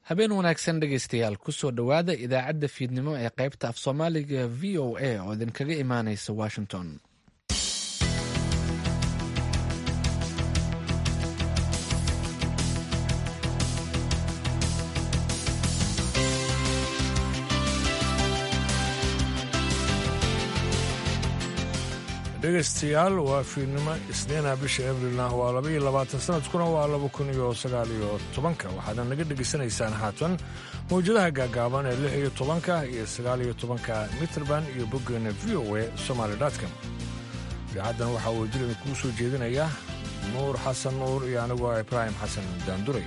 habeen wanaagsan dhegaystayaal kusoo dhowaada idaacadda fiidnimo ee qaybta af soomaaliga v o a oo idinkaga imaanaysa washington dhegaystayaal waa fiidnimo isniina bisha abrilna waa laba iyo labaatan sanadkuna waa laba kun iyo sagaal iyo tobanka waxaadna naga dhegaysanaysaan haatan mawjadaha gaagaaban ee lix iyo tobanka iyo sagaal iyo tobanka mitrband iyo boggeena v o a somaali com idaacaddan waxaa uu jir idinkuu soo jeedinaya nuur xasan nuur iyo anigoo ibraahim xasan daanduray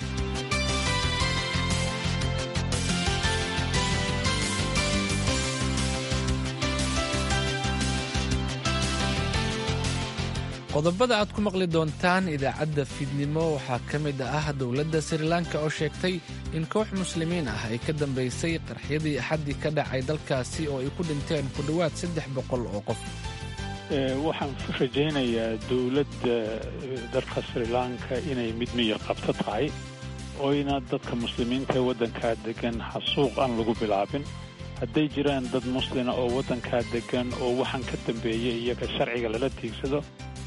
qodobada aad ku maqli doontaan idaacadda fiidnimo waxaa ka mid ah dowladda srilanka oo sheegtay in koox muslimiin ah ay ka dambaysay qarxyadii axaddii ka dhacay dalkaasi oo ay ku dhinteen ku dhowaad saddex boqol oo qof waxaan rajaynayaa dowladda dalka srilanka inay mid miyir qabto tahay oyna dadka muslimiinta ee waddankaa degan xasuuq aan lagu bilaabin hadday jiraan dad muslina oo waddankaa degan oo waxaan ka dambeeyay iyaga sharciga lala tiigsado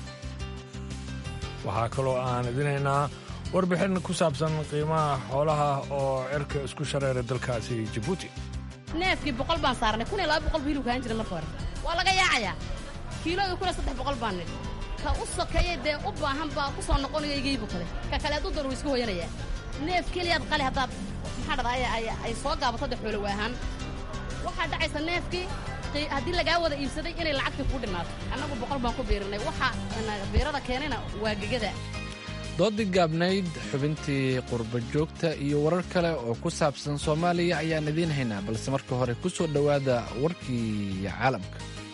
waxaa kaloo aan idinaynaa warbixin ku saabsan qiimaha xoolaha oo cirka isku shareeray dalkaasi jabuuti neefkii boqol baan saarnay kun iyo laba boqol buu hilib kaan jira marka hore waa laga yaacayaa kiilooda kuna saddex boqol baan nidhi ka u sokeeyey dee u baahan baa ku soo noqonayo igaybu kale ka kale hadduu dar wuu iska hoyanayaa neef keliyaad qali haddaad maxaa dhada ay soo gaabato de xoolo waahaan waxaa dhacaysa neefkii haddii lagaa wada iibsaday inay lacagtii kuu dhimaato annagu boqol baan ku biirinay waxa biirada keenayna waa gegada doodii gaabnayd xubintii qurba joogta iyo warar kale oo ku saabsan soomaaliya ayaan idiin haynaa balse marka hore ku soo dhowaada warkii caalamka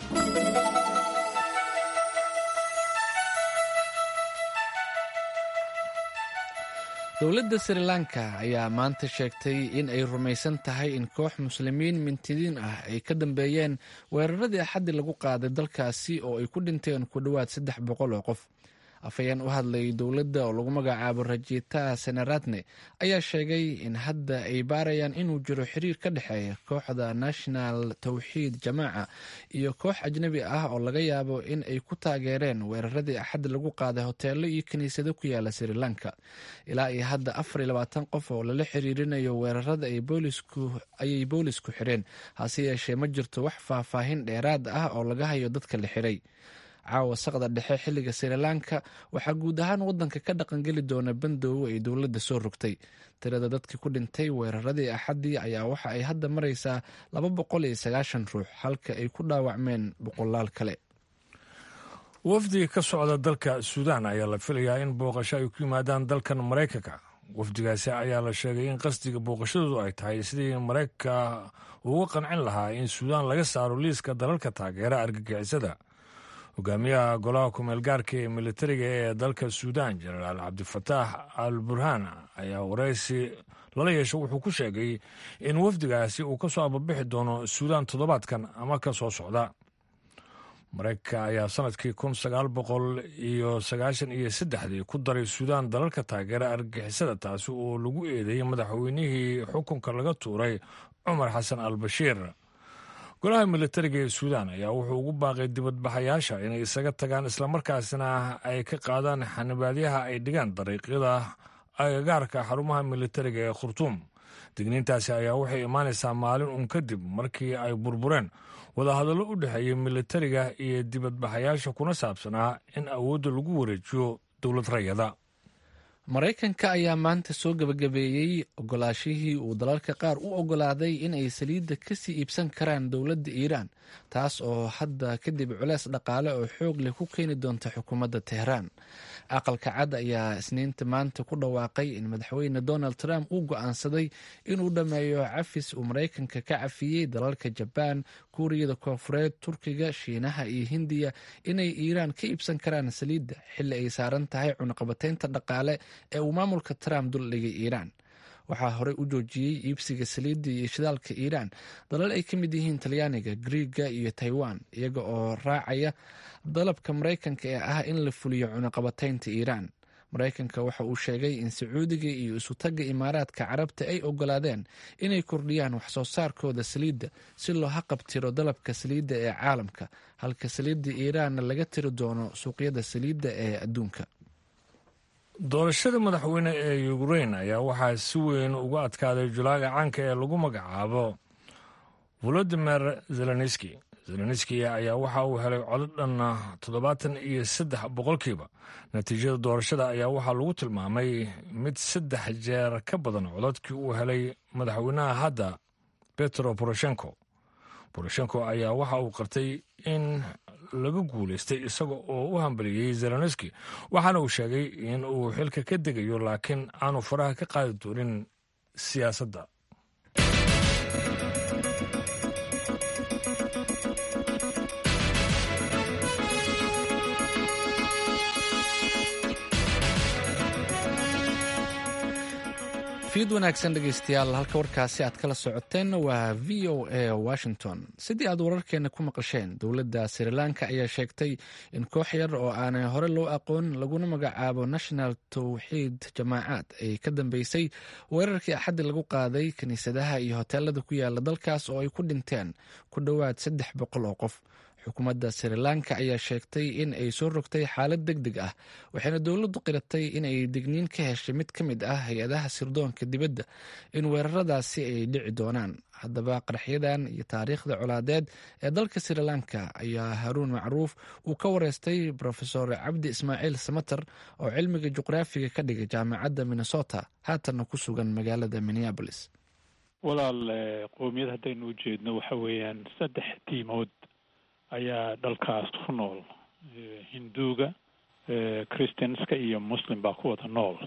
dowladda sri lanka ayaa maanta sheegtay in ay rumaysan tahay in koox muslimiin mintidiin ah ay ka dambeeyeen weeraradii axaddi lagu qaaday dalkaasi oo ay ku dhinteen ku dhowaad saddex boqol oo qof afhayeen u hadlay dowladda oo lagu magacaabo rajita senaratne ayaa sheegay in hadda ay baarayaan inuu jiro xiriir ka dhexeeya kooxda national tawxiid jamaaca iyo koox ajnabi ah oo laga yaabo in ay ku taageereen weeraradii axaddi lagu qaaday hoteelo iyo kiniisado ku yaala sri lanka ilaa iyo hadda afar iyo labaatan qof oo lala xiriirinayo weerarada ayay boolisku xireen hase yeeshee ma jirto wax faahfaahin dheeraad ah oo laga hayo dadka la xiray caawa saqda dhexe xilliga sri lanka waxaa guud ahaan waddanka ka dhaqangeli doona bandoobo ay dowladda soo rogtay tirada dadkii ku dhintay weeraradii axaddii ayaa waxa ay hadda maraysaa laba boqol iyo sagaashan ruux halka ay ku dhaawacmeen boqolaal kale wafdi ka socda dalka suudaan ayaa la filayaa in booqasho ay ku yimaadaan dalkan maraykanka wafdigaasi ayaa la sheegay in qasdiga booqashadoodu ay tahay sidii maraykanka uga qancin lahaa in suudaan laga saaro liiska dalalka taageera argagixisada hogaamiyaha golaha kumeel gaarka ee militariga ee dalka suudaan jenaraal cabdifataax al burhaan ayaa waraysi lala yeesho wuxuu ku sheegay in wafdigaasi uu ka soo ababixi doono suudaan toddobaadkan ama ka soo socda maraykanka ayaa sanadkii kun sagaal boqol iyo sagaashan iyo saddexdii ku daray suudaan dalalka taageera argagixisada taasi oo lagu eedeeyey madaxweynihii xukunka laga tuuray cumar xasan al bashiir golaha militariga ee suudaan ayaa wuxuu ugu baaqay dibadbaxayaasha inay isaga tagaan islamarkaasina ay ka qaadaan xanibaadyaha ay dhigaan dariiqyada agagaarka xarumaha militariga ee khurtuum digniintaasi ayaa waxay imaanaysaa maalin uun kadib markii ay burbureen wadahadallo u dhexeeya militariga iyo dibadbaxayaasha kuna saabsanaa in awoodda lagu wareejiyo dowlad rayada maraykanka ayaa maanta soo gebagabeeyey ogolaashihii uu dalalka qaar u ogolaaday in ay saliidda kasii iibsan karaan dowladda iiraan taas oo hadda kadib culeys dhaqaale oo xoog leh ku keeni doonta xukuumadda teheraan aqalka cad ayaa isniinta maanta ku dhawaaqay in madaxweyne donald trump uu go-aansaday inuu dhammeeyo cafis uu maraykanka ka cafiyey dalalka jabaan kuuriyada koonfureed turkiga shiinaha iyo hindiya inay iiraan ka iibsan karaan saliidda xilli ay saaran tahay cunaqabateynta dhaqaale ee uu maamulka trump duldhigay iiraan waxaa horey u joojiyey iibsiga saliidda iyo shidaalka iiraan dalal ay ka mid yihiin talyaaniga griiga iyo taiwan iyaga oo raacaya dalabka maraykanka ee ah in la fuliyo cunaqabateynta iiraan maraykanka waxa uu sheegay in sacuudiga iyo isutagga imaaraadka carabta ay ogolaadeen inay kordhiyaan waxsoo saarkooda saliidda si loo haqabtiro dalabka saliidda ee caalamka halka saliidda iiraanna laga tiri doono suuqyada saliidda ee adduunka doorashada madaxweyne ee ukrein ayaa waxaa si weyn uga adkaaday julaaga caanka ee lagu magacaabo volodimir zelenski zelenski ayaa waxa uu helay codod dhan toddobaatan iyo saddex boqolkiiba natiijada doorashada ayaa waxaa lagu tilmaamay mid saddex jeer ka badan cododkii uu helay madaxweynaha hadda petro poroshenko poroshenko ayaa waxa uu qartay in laga guulaystay isaga oo u hambaliyey zelenski waxaana uu sheegay in uu xilka ka degayo laakiin aanu faraha ka qaadi doonin siyaasadda fiid wanaagsan dhegeystayaal halka warkaasi aad kala socoteenna waa v o a washington sidii aad wararkeena ku maqasheen dowladda srilanka ayaa sheegtay in koox yar oo aanay hore loo aqoon laguna magacaabo national towxiid jamaacaad ay ka dambeysay weerarkii axaddi lagu qaaday kiniisadaha iyo hoteelada ku yaala dalkaas oo ay ku dhinteen ku dhowaad saddex boqol oo qof xukuumadda srilanka ayaa sheegtay in ay soo rogtay xaalad deg deg ah waxayna dowladdu qiratay inay digniin ka heshay mid ka mid ah hay-adaha sirdoonka dibadda in weeraradaasi ay dhici doonaan haddaba qaraxyadan iyo taariikhda colaadeed ee dalka srilanka ayaa haruun macruuf uu ka wareystay rofesor cabdi ismaaciil samater oo cilmiga juqraafiga ka dhigay jaamacadda minnesota haatanna ku sugan magaalada minneabolis walaal qowmiyad haddaynu ujeedno waxa weeyaan saddex tiimood ayaa dalkaas ku nool hinduuga christianska iyo muslim baa ku wada nool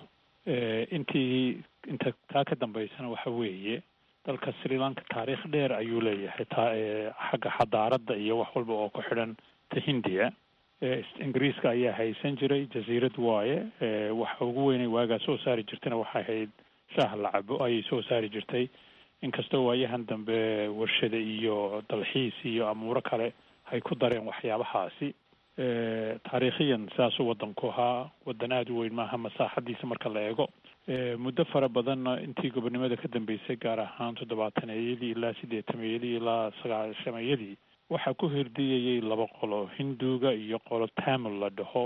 intii inta taa ka dambeysana waxa weeye dalka sri lanka taariikh dheer ayuu leeyahay taa xagga xadaaradda iyo wax walba oo ku xidhan ta hindiya ingiriiska ayaa haysan jiray jasiirad waaye waxa ugu weynay waagaa soo saari jirtayna waxay ahayd shaah la cabo ayay soo saari jirtay inkastoo waayahan dambe warshada iyo dalxiis iyo amuuro kale ay ku dareen waxyaabahaasi taariikhiyan saasuu waddanku ahaa waddan aada u weyn maaha masaaxadiisa marka la eego muddo fara badanna intii gobonimada ka dambeysay gaar ahaan toddobaataneyadii ilaa siddeetameeyadii ilaa sagaashameeyadii waxaa ku hirdiyayay laba qolo hinduuga iyo qolo tamil la dhaho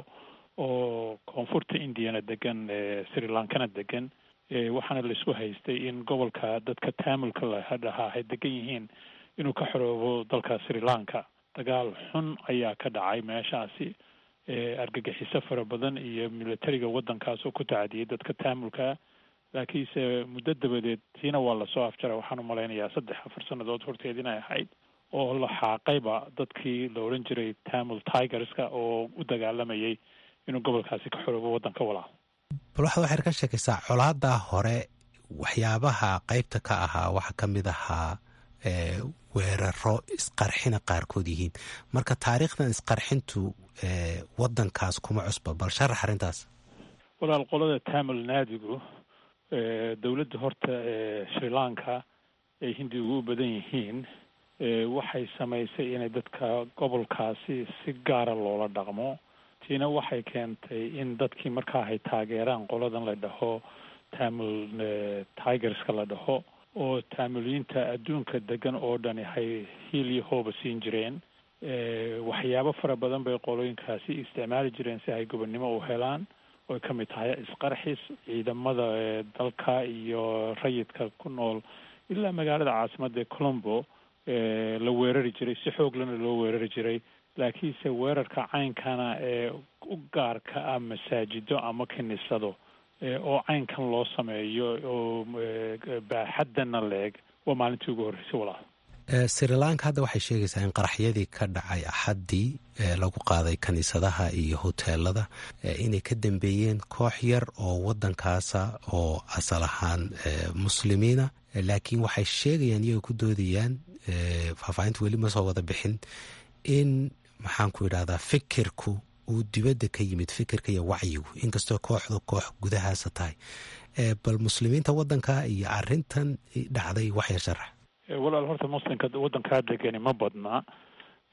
oo koonfurta indiyana degan sri lankana degan waxaana laisku haystay in gobolka dadka tamilka la dhahaa ay degan yihiin inuu ka xoroobo dalka sri lanka dagaal xun ayaa ka dhacay meeshaasi argagixiso fara badan iyo militariga waddankaas oo ku tacadiyay dadka taamulka laakiinse muddo dabadeed tiina waa lasoo afjara waxaan u malaynayaa saddex afar sannadood horteed inay ahayd oo la xaaqayba dadkii la odhan jiray tamil tigerska oo u dagaalamayay inuu gobolkaasi ka xoroobo waddanka walaal bal waxaad waxaad ka sheekaysaa colaadaa hore waxyaabaha qeybta ka ahaa waxaa ka mid ahaa weeraro isqarxina qaarkood yihiin marka taariikhdan isqarxintu waddankaas kuma cusba bal sharax arrintaas walaal qolada tamil naadigu dowladda horta sri lanka ay hindigu u badan yihiin waxay samaysay inay dadka gobolkaasi si gaara loola dhaqmo tiina waxay keentay in dadkii markaa ay taageeraan qoladan la dhaho tamil tigerska la dhaho oo taamiliyiinta adduunka degan oo dhani hay hiil iyo hooba siin jireen waxyaabo fara badan bay qolooyinkaasi isticmaali jireen si ay gobonnimo u helaan oy ka mid tahay isqarxis ciidamada dalka iyo rayidka ku nool ilaa magaalada caasimadda ee colombo la weerari jiray si xooglana loo weerari jiray laakiinse weerarka caynkana ee u gaarka ah masaajido ama kiniisado oo caynkan loo sameeyo oo baaxaddana leeg waa maalintii ugu horreysay walaal sri lanka hadda waxay sheegaysaa in qaraxyadii ka dhacay axaddii lagu qaaday kiniisadaha iyo hoteelada inay ka dambeeyeen koox yar oo waddankaasa oo asal ahaan muslimiina laakiin waxay sheegayaan iyagoo ku doodayaan faahfaahinta weli ma soo wada bixin in maxaan ku idhahdaa fikirku uu dibadda ka yimid fikirka iyo wacyigu inkastoo kooxdu koox gudahaasa tahay bal muslimiinta waddanka iyo arintan dhacday waxya sharax walaal horta muslimka waddankaa degani ma badna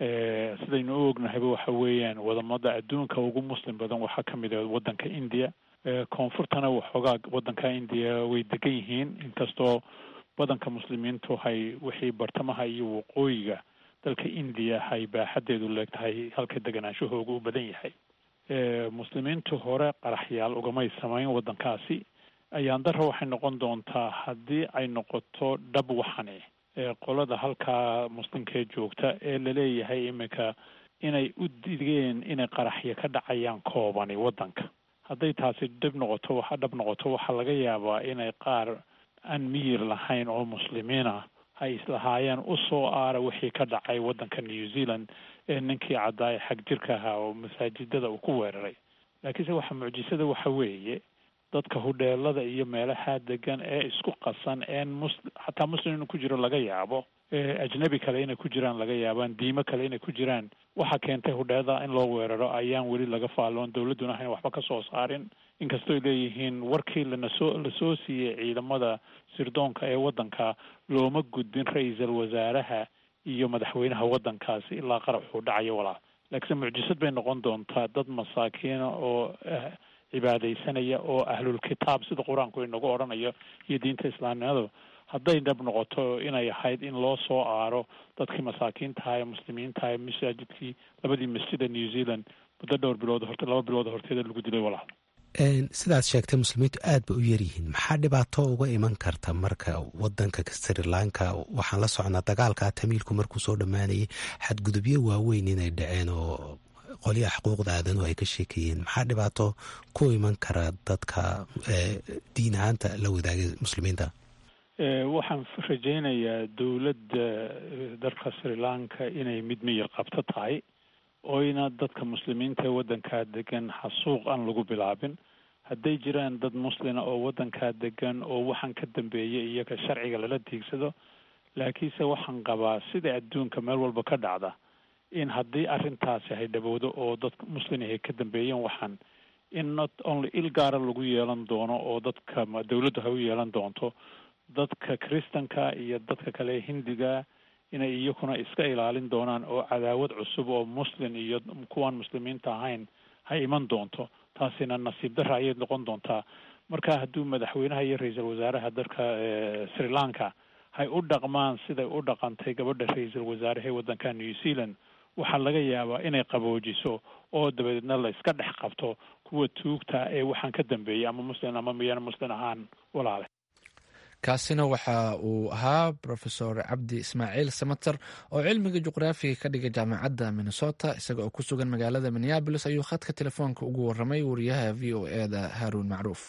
sidaynu u ognahayba waxa weeyaan wadamada adduunka ugu muslim badan waxaa ka mid ah waddanka india koonfurtana waxoogaa waddanka indiya way degan yihiin inkastoo badanka muslimiintu hay wixii bartamaha iyo waqooyiga dalka indiya hay baaxadeedu leegtahay halka deganaanshahooga u badan yahay muslimiintu hore qaraxyaal ugamay samayn waddankaasi ayaan dara waxay noqon doontaa haddii ay noqoto dhab waxani qolada halkaa muslimkee joogta ee laleeyahay iminka inay u digeen inay qaraxyo ka dhacayaan koobani waddanka hadday taasi dhib noqoto waxa dhab noqoto waxaa laga yaabaa inay qaar aan miyir lahayn oo muslimiin ah ay islahaayeen usoo aara wixii ka dhacay waddanka new zealand ee ninkii caddaa ee xag jirka ahaa oo masaajidada uu ku weeraray laakiinse waxa mucjisada waxa weeye dadka hudheelada iyo meelaha degan ee isku qasan een mus xataa muslim inuu ku jiro laga yaabo ajnabi kale inay ku jiraan laga yaabaan diimo kale inay ku jiraan waxa keentay hudheelada in loo weeraro ayaan weli laga faalloon dawladduna hayn waxba ka soo saarin inkastooy leeyihiin warkii lanasoo lasoo siiyey ciidamada sirdoonka ee waddanka looma gudbin ra-iisal wasaaraha iyo madaxweynaha waddankaasi ilaa qaraxuu dhacayo walaal laakiinse mucjisad bay noqon doontaa dad masaakiina oo cibaadaysanaya oo ahlulkitaab sida qur-aanku inagu odhanayo iyo diinta islaamnimadu hadday dhab noqoto inay ahayd in loo soo aaro dadkii masaakiintaha ee muslimiintaha ee masaajidkii labadii masjida new zealand muddo dhowr bilood horte laba bilood horteeda lagu dilay walaal sidaad sheegtay muslimiintu aad ba u yaryihiin maxaa dhibaato uga iman karta marka wadanka sri lanka waxaan la socnaa dagaalka tamiilku markuu soo dhammaanayay xadgudubyo waaweyn inay dhaceen oo qolyaha xuquuqda aadanuhu ay ka sheekayeen maxaa dhibaato ku iman kara dadka diin ahaanta la wadaagay muslimiinta waxaan rajaynayaa dowladda dalka sri lanka inay mid miyir qabto tahay oyna dadka muslimiinta ee waddankaa degan xasuuq aan lagu bilaabin hadday jiraan dad muslina oo waddankaa degan oo waxaan ka dambeeyay iyaga sharciga lala tiigsado laakiinse waxaan qabaa sida adduunka meel walba ka dhacda in haddii arrintaasi hay dhawowdo oo dad muslin ahay ka dambeeyeen waxaan in not only il gaara lagu yeelan doono oo dadka dawladdu hay u yeelan doonto dadka kristanka iyo dadka kale hindiga inay iyakuna iska ilaalin doonaan oo cadaawad cusub oo muslin iyo kuwaan muslimiinta ahayn hay iman doonto taasina nasiib darra ayay noqon doontaa marka hadduu madaxweynaha iyo ra-iisul wasaaraha dalka sri lanka hay u dhaqmaan siday u dhaqantay gabadha ra-iisul wasaaraha ee waddanka new zealand waxaa laga yaabaa inay qaboojiso oo dabadeedna la iska dhex qabto kuwa tuugta ee waxaan ka dambeeyay ama muslin ama miyana muslin ahaan walaale kaasina waxa uu ahaa rofesor cabdi ismaaciil samater oo cilmiga juqraafiga ka dhigay jaamacadda minnesota isaga oo ku sugan magaalada minneabolis ayuu khadka telefoonka ugu waramay wariyaha v o e da haaruun macruuf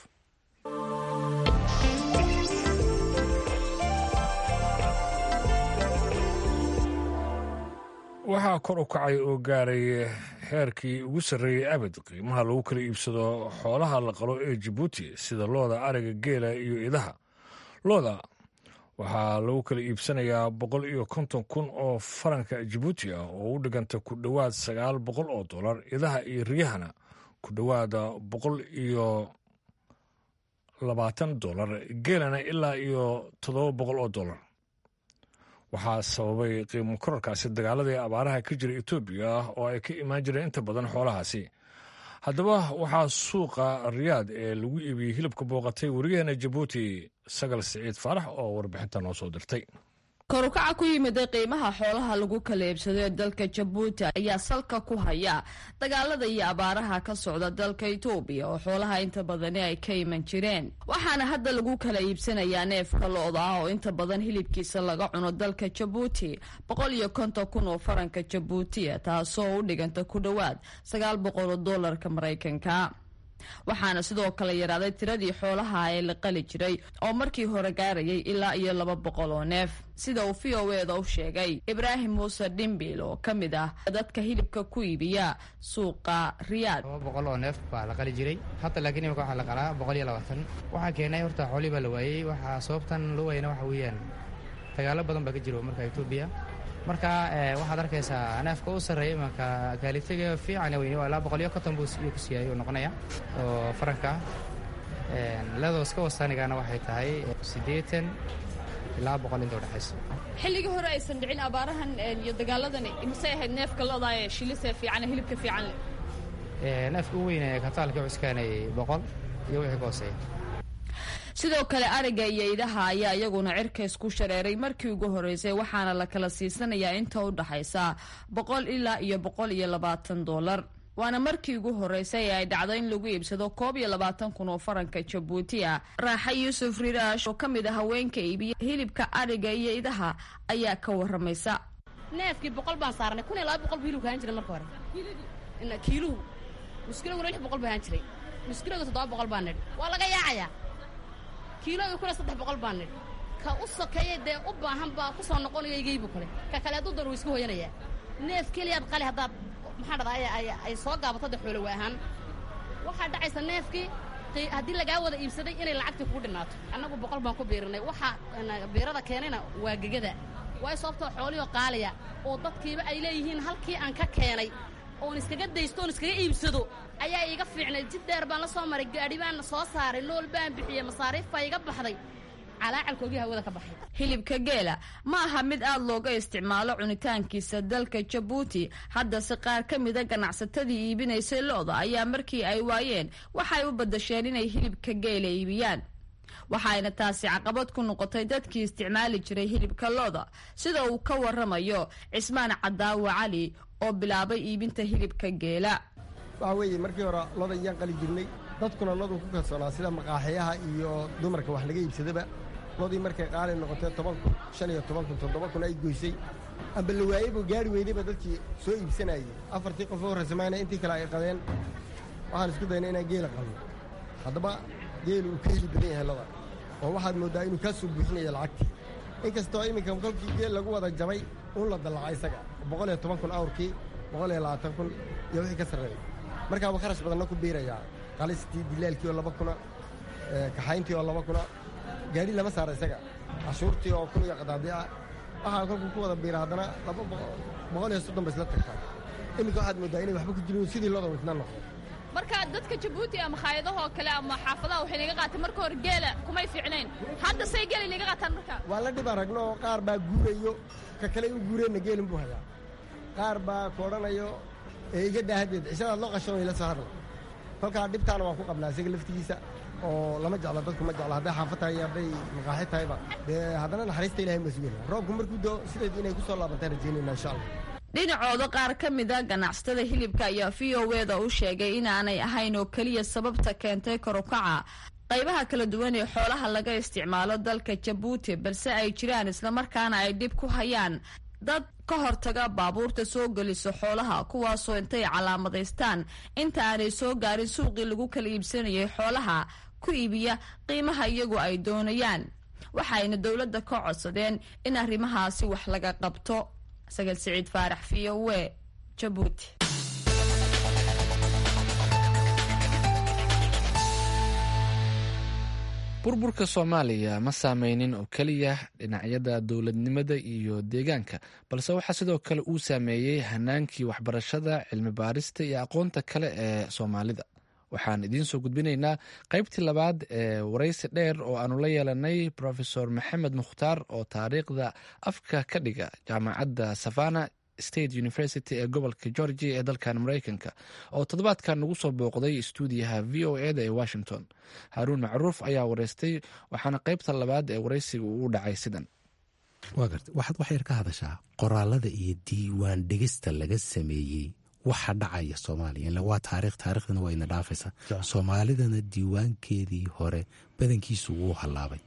waxaa kor u kacay oo gaaray heerkii ugu sarreeyey abid qiimaha lagu kala iibsado xoolaha la qalo ee jabuuti sida looda ariga geela iyo idaha looda waxaa lagu kala iibsanayaa boqol iyo konton kun oo faranka jabuuti ah oo u dhiganta ku dhowaad sagaal boqol oo dollar idaha iyo riyahana ku dhowaada boqol iyo labaatan dollar geelana ilaa iyo toddoba boqol oo dollar waxaa sababay qiimo korarkaasi dagaaladii abaaraha ka jira etoobiya oo ay ka imaan jireen inta badan xoolahaasi haddaba waxaa suuqa riyaad ee lagu iibiyey hilibka booqatay wariyaheena jabuuti sagal siciid faarax oo warbixinta noo soo dirtay korukaca ku yimida qiimaha xoolaha lagu kala iibsado ee dalka jabuuti ayaa salka ku haya dagaalada iyo abaaraha ka socda dalka itoobiya oo xoolaha inta badani ay ka iman jireen waxaana hadda lagu kala iibsanayaa neefka lo-da ah oo inta badan hilibkiisa laga cuno dalka jabuuti boqol iyo konton kun oo faranka jabuutiya taasoo u dhiganta ku dhowaad sagaal boqol oo doolarka maraykanka waxaana sidoo kale yaraaday tiradii xoolaha ee la qali jiray oo markii hore gaarayay ilaa iyo laba boqol oo neef sida uu v o eda u sheegay ibraahim muuse dhimbil oo ka mid ah dadka hilibka ku iibiya suuqa riyaad laba boqol oo neef baa la qali jiray hadda laakiin imika waxaa la qalaa boqol iyo labaatan waxaa keenay horta xoolii baa la waayey waxaa sababtan loo waayana waxa weeyaan dagaalo badan baa ka jiro marka etoobiya marka waxaad arkaysaa neefka u sarreeya imanka kaalitaga fiican weyne waa ilaa boqol iyo konton buu ku siiyay uu noqonaya oo faranka leedoo iska wasaanigana waxay tahay siddeetan ilaa boqol inta udhexaysa xilligii hore aysan dhicin abaarahan iyo dagaaladan imasay ahayd neefka lodaa ee shilisee fiican hilibka fiican leh neefka u weyne kataalka cuskaanay boqol iyo wixii ka hooseeya sidoo kale ariga iyo idaha ayaa iyaguna cirkays ku shareeray markii ugu horeysay waxaana la kala siisanayaa inta u dhaxaysa boqol ilaa iyo boqol iyo labaatan doolar waana markii ugu horeysay ee ay dhacdo in lagu iibsado koob iyo labaatan kun oo faranka jabuuti ah raaxa yuusuf riraash oo ka mid a haweenka iibiya hilibka ariga iyo idaha ayaa ka waramaysa neefkii boqol baan saarnay kun iyo laba boqol bu hilibka ahaan jiray marka hore kiiluhu muskiloguna lix boqol bu ahaan jiray muskiloga toddoba boqol baa nidhi waa laga yaacayaa kiilooga kuna saddex boqol baa nidhi ka u sokeeyay dee u baahan baa ku soo noqonayo igaybu kale ka kale hadduu dar wuu iska hooyanayaa neef keliyaad qali haddaad maxaa dhada ay soo gaabato de xoolo waa ahaan waxaa dhacaysa neefkii haddii lagaa wada iibsaday inay lacagtii kugu dhinaato annagu boqol baan ku biirinay waxaa biirada keenayna waa gegada waayo sababtoo xoolihoo qaaliya oo dadkiiba ay leeyihiin halkii aan ka keenay oon iskaga daysto oon iskaga iibsado ayaa iiga fiicnay jid dheer baan la soo maray gaadhi baan soo saaray nool baan bixiyey masaariif baa iga baxday calaacalkoogii hawada ka baxay hilibka geela ma aha mid aada looga isticmaalo cunitaankiisa dalka jabuuti haddase qaar ka mida ganacsatadii iibinaysay lo-da ayaa markii ay waayeen waxay u badasheen inay hilibka geela iibiyaan waxaayna taasi caqabad ku noqotay dadkii isticmaali jiray hilibka lo-da sida uu ka waramayo cismaan cadaawo cali oo bilaabay iibinta hilibka geela waxa weeye markii hore loda iyaan qali jirnay dadkuna lodu ku kalsoonaa sida maqaaxiyaha iyo dumarka wax laga iibsadaba lodii markay qaali noqotee toban kun shan iyo toban kun toddoba kun ay goysay amba la waayeybu gaari weydayba dadkii soo iibsanayey afartii qof oo horraysamayna intii kale ay qadeen waxaan isku dayna inaan geela qalno haddaba geelu uu ka heli badan yahay loda oo waxaad mooddaa inuu kaa soo buuxinaya lacagtii inkastoo iminka kolkii geel lagu wada jabay un la dallaca isaga boqol iyo toban kun awrkii boqol iyo labaatan kun iyo wixii ka sarreeya markaaba kharash badanna ku biirayaa qalistii dilaalkii oo laba kuna kaxayntii oo laba kuna gaadhi lama saara isaga cashuurtii oo kun iyo qadaadiica waxaa kolkuu ku wada biira haddana laba boqol iyo soddon ba isla tagtaa iminka waxaad mooddaa inay waxba ku jirin sidii looda wisna noqdo marka dadka jabuuti ama khaayadahoo kale ama xaafadaha waxay naga qaateen marka hore geela kumay fiicnayn hadda say geela naga qaataan marka waa la dhib aragno oo qaar baa guurayo ka kale u guureenna geelin buu hayaa qaar baa ku odhanayo ee iga daahadeed cishadaad loo qashan way la soo hadla kolkaa dhibtaana waan ku qabnaa isaga laftigiisa oo lama jeclo dadku ma jeclo hadday xaafad tahay iyo hadday maqaaxi tahayba dee haddana naxariista ilahay baa sugayna roobku markuu doo sideed inay ku soo laabantaan rajaynayna insha allah dhinacooda qaar ka mida ganacsatada hilibka ayaa v o eda u sheegay inaanay ahayn oo keliya sababta keentay karukaca qaybaha kala duwan ee xoolaha laga isticmaalo dalka jabuuti balse ay jiraan islamarkaana ay dhib ku hayaan dad ka hortaga baabuurta soo geliso xoolaha kuwaasoo intay calaamadaystaan inta aanay soo gaarin suuqii lagu kala iibsanayay xoolaha ku iibiya qiimaha iyagu ay doonayaan waxayna dowladda ka codsadeen in arrimahaasi wax laga qabto sagal siciid faarax v o e jabuuti burburka soomaaliya ma saameynin oo keliya dhinacyada dowladnimada iyo deegaanka balse waxaa sidoo kale uu saameeyey hanaankii waxbarashada cilmi baarista iyo aqoonta kale ee soomaalida waxaan idiin soo gudbinaynaa qaybtii labaad ee waraysi dheer oo aanu la yeelanay profesor maxamed mukhtaar oo taariikhda afka ka dhiga jaamacadda savana state university ee gobolka georgia ee dalkan mareykanka oo toddobaadkan nagu soo booqday stuudiyaha v o eda ee washington haaruun macruuf ayaa wareystay waxaana qaybta labaad ee waraysiga uu dhacay sidan waa garta waxaad wax yar ka hadashaa qoraalada iyo diiwaan dhegista laga sameeyey waxa dhacaya soomaaliya ila waa taarikh taarikhdana waa ina dhaafaysaa soomaalidana diiwaankeedii hore badankiisu wuu hallaabay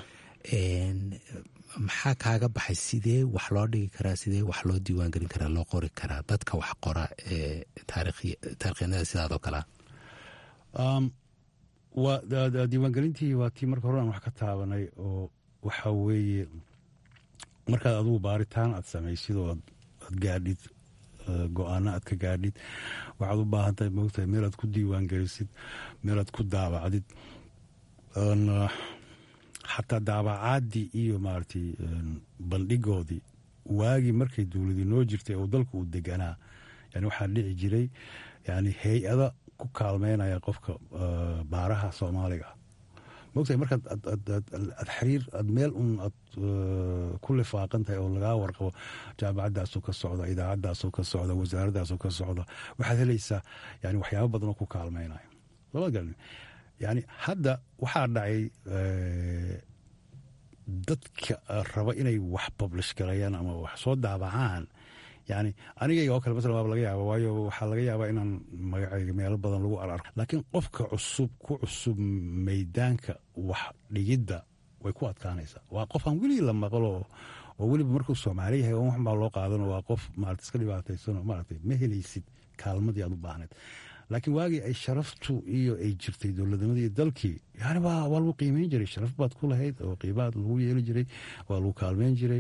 maxaa kaaga baxay sidee wax loo dhigi karaa sidee wax loo diiwaan gelin karaa loo qori karaa dadka wax qora ee taarikhyanada sidaadoo kalea diiwaangelintii waa tii marka hore aan wax ka taabanay oo waxaa weeye markaad adugu baaritaan aad samaysid oo aad gaadhid go-aano aad ka gaadhid waxaad u baahan tahay moogtahay meelaad ku diiwaan gelisid meelaad ku daabacdid xataa daabacaadii iyo maaragtay bandhigoodii waagii markay dowladii noo jirtay oo dalku uu deganaa yani waxaa dhici jiray yani hay-ada ku kaalmeynaya qofka baaraha soomaaliga mogtahay markaad aad xiriir aad meel un aad ku lifaaqan tahay oo lagaa warqabo jaamacaddaasoo ka socda idaacaddaasoo ka socda wasaaraddaasoo ka socda waxaad helaysaa yani waxyaaba badan oo ku kaalmeynaya lama garan yani hadda waxaa dhacay dadka raba inay wax publish galayaan ama wax soo daabacaan yani anigayga oo kale masalan waaba laga yaaba waayo waxaa laga yaabaa inaan magacayga meelo badan lagu ararko laakiin qofka cusub ku cusub maydaanka wax dhigidda way ku adkaanaysaa waa qof aan weligii la maqlo oo weliba markuu soomaali yahay oo waxbaa loo qaadano waa qof maarata iska dhibaataysano maaragtay ma helaysid kaalmadii aad u baahneed laakiin waagii ay sharaftu iyo ay jirtay dowladnimadii iyo dalkii yani waa waa lagu qiimeyn jiray sharaf baad ku lahayd oo qiibaad lagu yeeli jiray waa lagu kaalmeyn jiray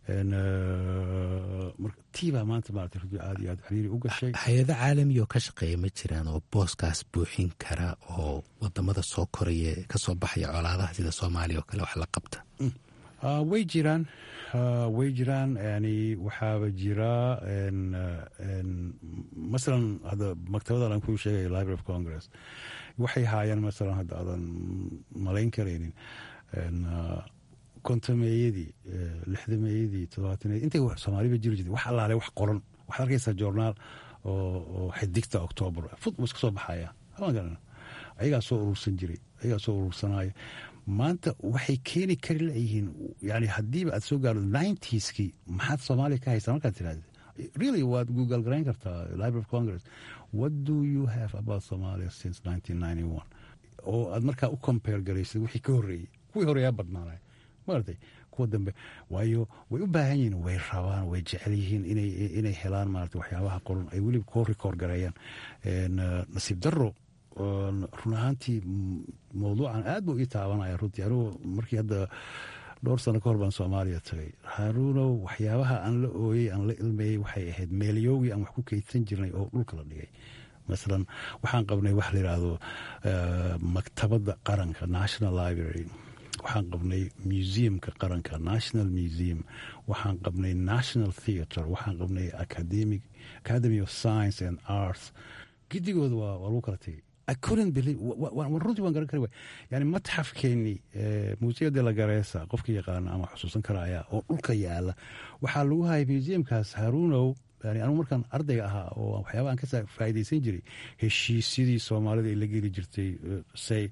tiibaa maanta maarata runtii aad iyo aad xiriiri u gashay hay-ado caalami oo ka shaqeeya ma jiraan oo booskaas buuxin kara oo wadamada soo koraya kasoo baxaya colaadaha sida soomaaliya oo kale wax la qabta way jiraan way jiraan yani waxaaba jira masalan hadda maktabadan aan kuu sheegaya library of congress waxay haayaan masalan hadda aadan malayn karaynin kontameeyadii lixdameeyadii todobaataneyadii intay soomaaliba jiri jirtay wax allaale wax qoran waxaad arkaysaa journaal oo xidigta octoobar fud iska soo baxaya ayagaa soo urursan jiray ayagaa soo urursanaya maanta waxay keeni kari layihiin yani haddiiba aad soo gaardo ninetieski maxaad soomaaliya ka haysaa markaad tirahda really waad google garayn kartaa library of congress what do you have about somalia since nineteen ninety one oo aad markaa u compare garaysid wixii ka horreeyey kuwii horeeyaa badnaanay maartay kuwa dambe waayo way u baahan yihiin way rabaan way jecel yihiin inay helaan maarata waxyaabaha qoran ay weliba koo rikoor gareeyaan nasiib daro run ahaantii mawduucan aad buu ii taabanaya runtii anugu markii hadda dhowr sano ka hor baan soomaaliya tagay haruunow waxyaabaha aan la ooyey aan la ilmayey waxay ahayd meelyowgii aan wax ku keydsan jirnay oo dhulka la dhigay masalan waxaan qabnay wax la yidhaahdo maktabadda qaranka national library waxaan qabnay museumka qaranka national museum waxaan qabnay national theatre waxaan qabnay academic academy of science and arts gidigooda waa lagu kala tegay runtii waan garan kari waay yani matxafkeenii museo de la garesa qofka yaqaana ama xusuusan karaya oo dhulka yaala waxaa lagu hayay museumkaas haruunow yani anugu markaan ardayga ahaa oo waxyaaba aan ka faa'iidaysan jiray heshiisyadii soomaalida ay la geli jirtay say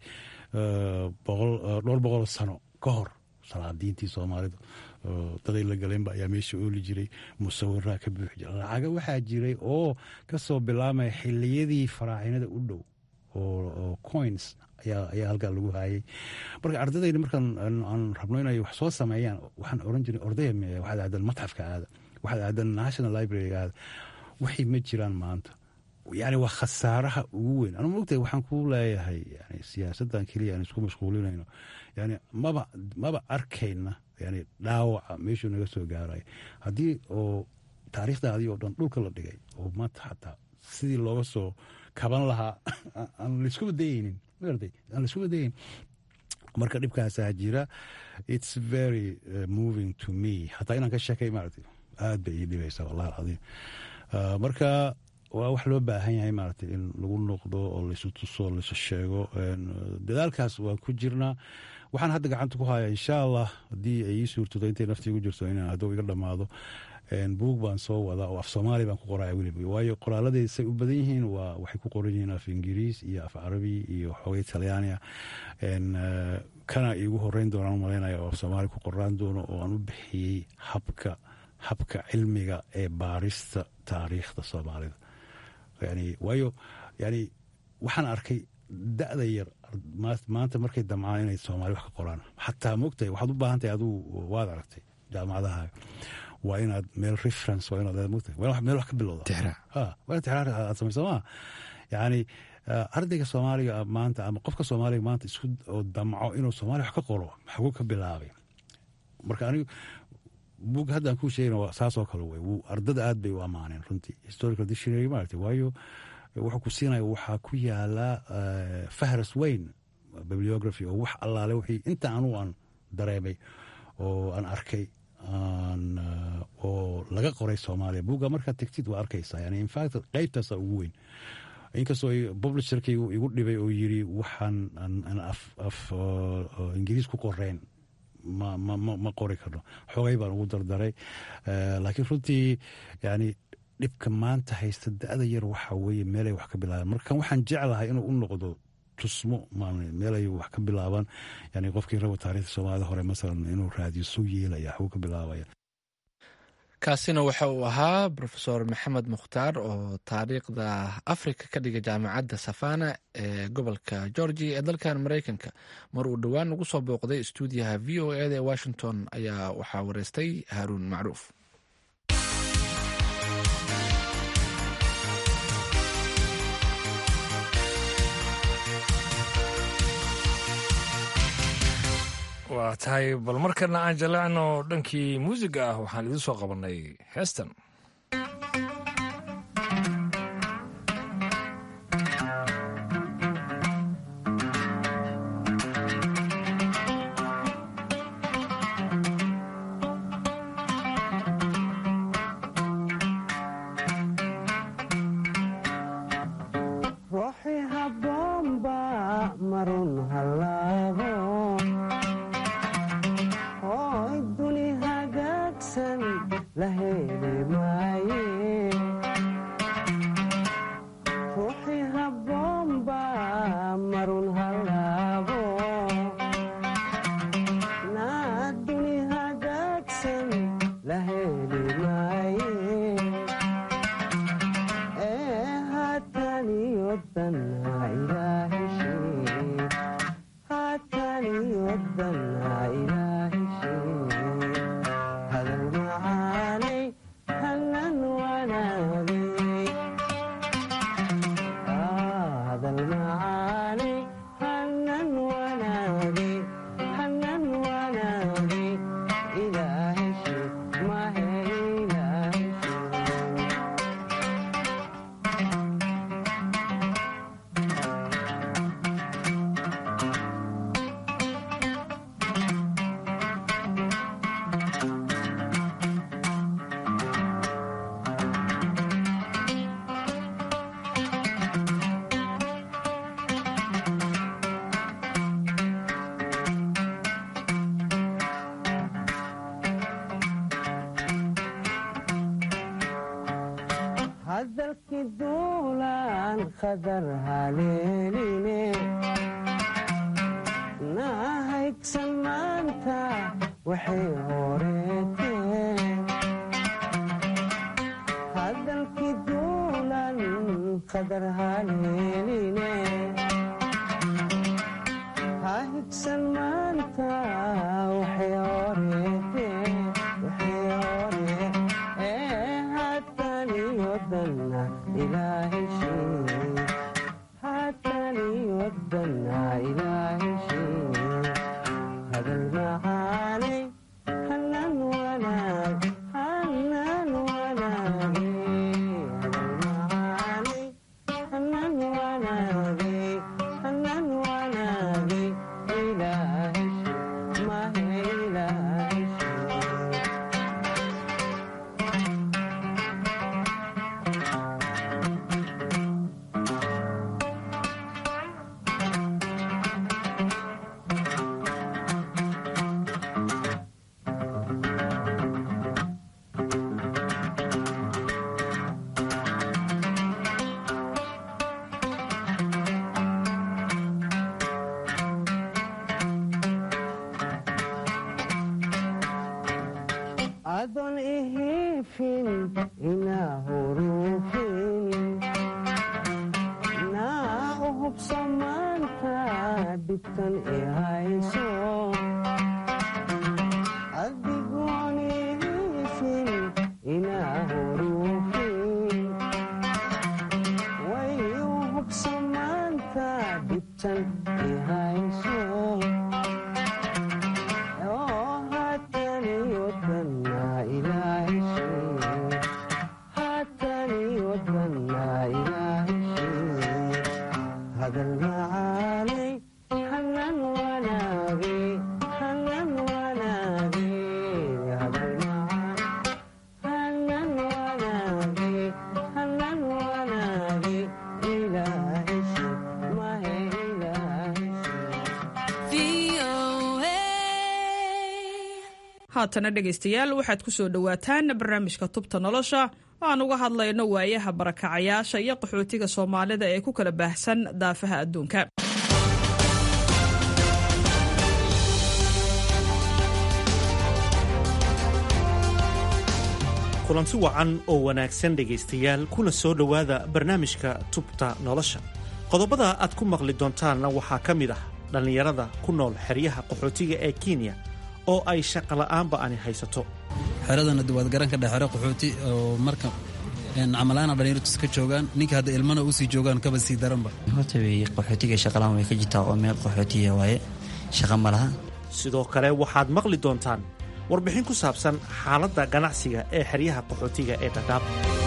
dhowr boqol sano ka hor salaadiintii soomaalida daday la galeenba ayaa meesha ooli jiray musawiraa ka buuxi jira lacaga waxaa jiray oo kasoo bilaamaya xiliyadii faraacinada u dhow oo coins ayaa halkaa lagu haayay marka ardadayda markaan aan rabno inay wax soo sameeyaan waxaan oran jiray ordaya me waxaad aadan matxafka aada waxaad aadan national libraryga aada waxay ma jiraan maanta yani waa khasaaraha ugu weyn anu mogtahay waxaan ku leeyahay yani siyaasaddan keliya aan isku mashquulinayno yani maba maba arkayna yani dhaawaca meeshuu naga soo gaaraya haddii oo taariikhdaadii oo dhan dhulka la dhigay oo maanta xataa sidii looga soo kaban lahaa aan laiskuba dayeynin magartay aan laiskuba dayeyn marka dhibkaasaa jira its very uh, moving to me hataa inaan ka sheekay maaragtay aad bay ii dhibaysaa wallahi alcadiim uh, marka waa wax loo baahan yahay maaragtay in lagu noqdo oo laysu tuso laysu sheego dadaalkaas waan ku jirnaa waxaan hadda gacanta ku hayaa insha allah haddii ay ii suurtado intay naftii igu jirto inaan hadduu iga dhammaado buug baan soo wadaa oo af soomaali baan ku qoraya weliba waayo qoraaladey say u badan yihiin waa waxay ku qoran yihiin af ingiriis iyo af carabi iyo xoogay talyaania kana iigu horeyn doonaan umalaynaya oo af soomaali ku qoraan doono oo aan u bixiyey habka habka cilmiga ee baarista taariikhda soomaalida yani waayo yani waxaan arkay da-da yar maanta markay damcaan inay soomaali wax ka qoraan xataa mogtahay waxaad u baahan tahay aduu waad aragtay jaamacadaha waa inaad meel reference waa inaad mogtahay waa meel wax ka bilowda waa in tixraar aad samaysa maa yani ardayga soomaaliga maanta ama qofka soomaaliga maanta isku oo damco inuu soomaaliya wax ka qoro xaguu ka bilaabay marka anigu bug haddaan kuu sheegana saasoo kale wey ardada aad bay u ammaaneen runtii historical dictionary maaragtay waayo wuxuu ku siinaya waxaa ku yaala fahras weyn bibliography oo wax allaale wixii inta anugu aan dareemay oo aan arkay oo laga qoray soomaaliya buugga markaad tegtid waa arkaysaa yani infact qeybtaasa ugu weyn inkastoo publisherkay igu dhibay oo yiri waxaan af ingiriis ku qoreen ma qori karno xogay baan ugu dardaray laakiin runtii yani dhibka maanta haysta da-da yar waxaa weeye meelay wax ka bilaabeen marka waxaan jeclahay inuu u noqdo tusmo meel ay wax ka bilaabaan yani qofkii rabo taarikhda soomaalida hore masalan inuu raadiyo suu yeelaya waxbuu ka bilaabaya kaasina waxa uu ahaa rofeor maxamed mukhtaar oo taariikhda afrika ka dhigay jaamacadda safana ee gobolka georgia ee dalkan mareykanka mar uu dhowaan ugu soo booqday stuudiyaha v o eda ee washington ayaa waxaa wareystay haaruun macruuf waa tahay bal markana aan jaleecno dhankii muusiga ah waxaan idiin soo qabannay heestan haatana dhegaystayaal waxaad ku soo dhowaataan barnaamijka tubta nolosha oo aan uga hadlayno waayaha barakacayaasha iyo qaxootiga soomaalida ee ku kala baahsan daafaha adduunka kulanti wacan oo wanaagsan dhegaystayaal kuna soo dhowaada barnaamijka tubta nolosha qodobada aad ku maqli doontaanna waxaa ka mid ah dhallinyarada ku nool xeryaha qaxootiga ee kenya oo ay shaqola'aanba ani haysato xeradana duwaad garanka dhex xero qaxooti oo marka camalaana dhalinyartus ka joogaan ninka hadda ilmana usii joogaan kaba sii daranba horta wey qaxootiga shaqalaan way ka jirtaa oo meel qaxootiya waaye shaqa ma laha sidoo kale waxaad maqli doontaan warbixin ku saabsan xaaladda ganacsiga ee xeryaha qaxootiga ee dhadhaab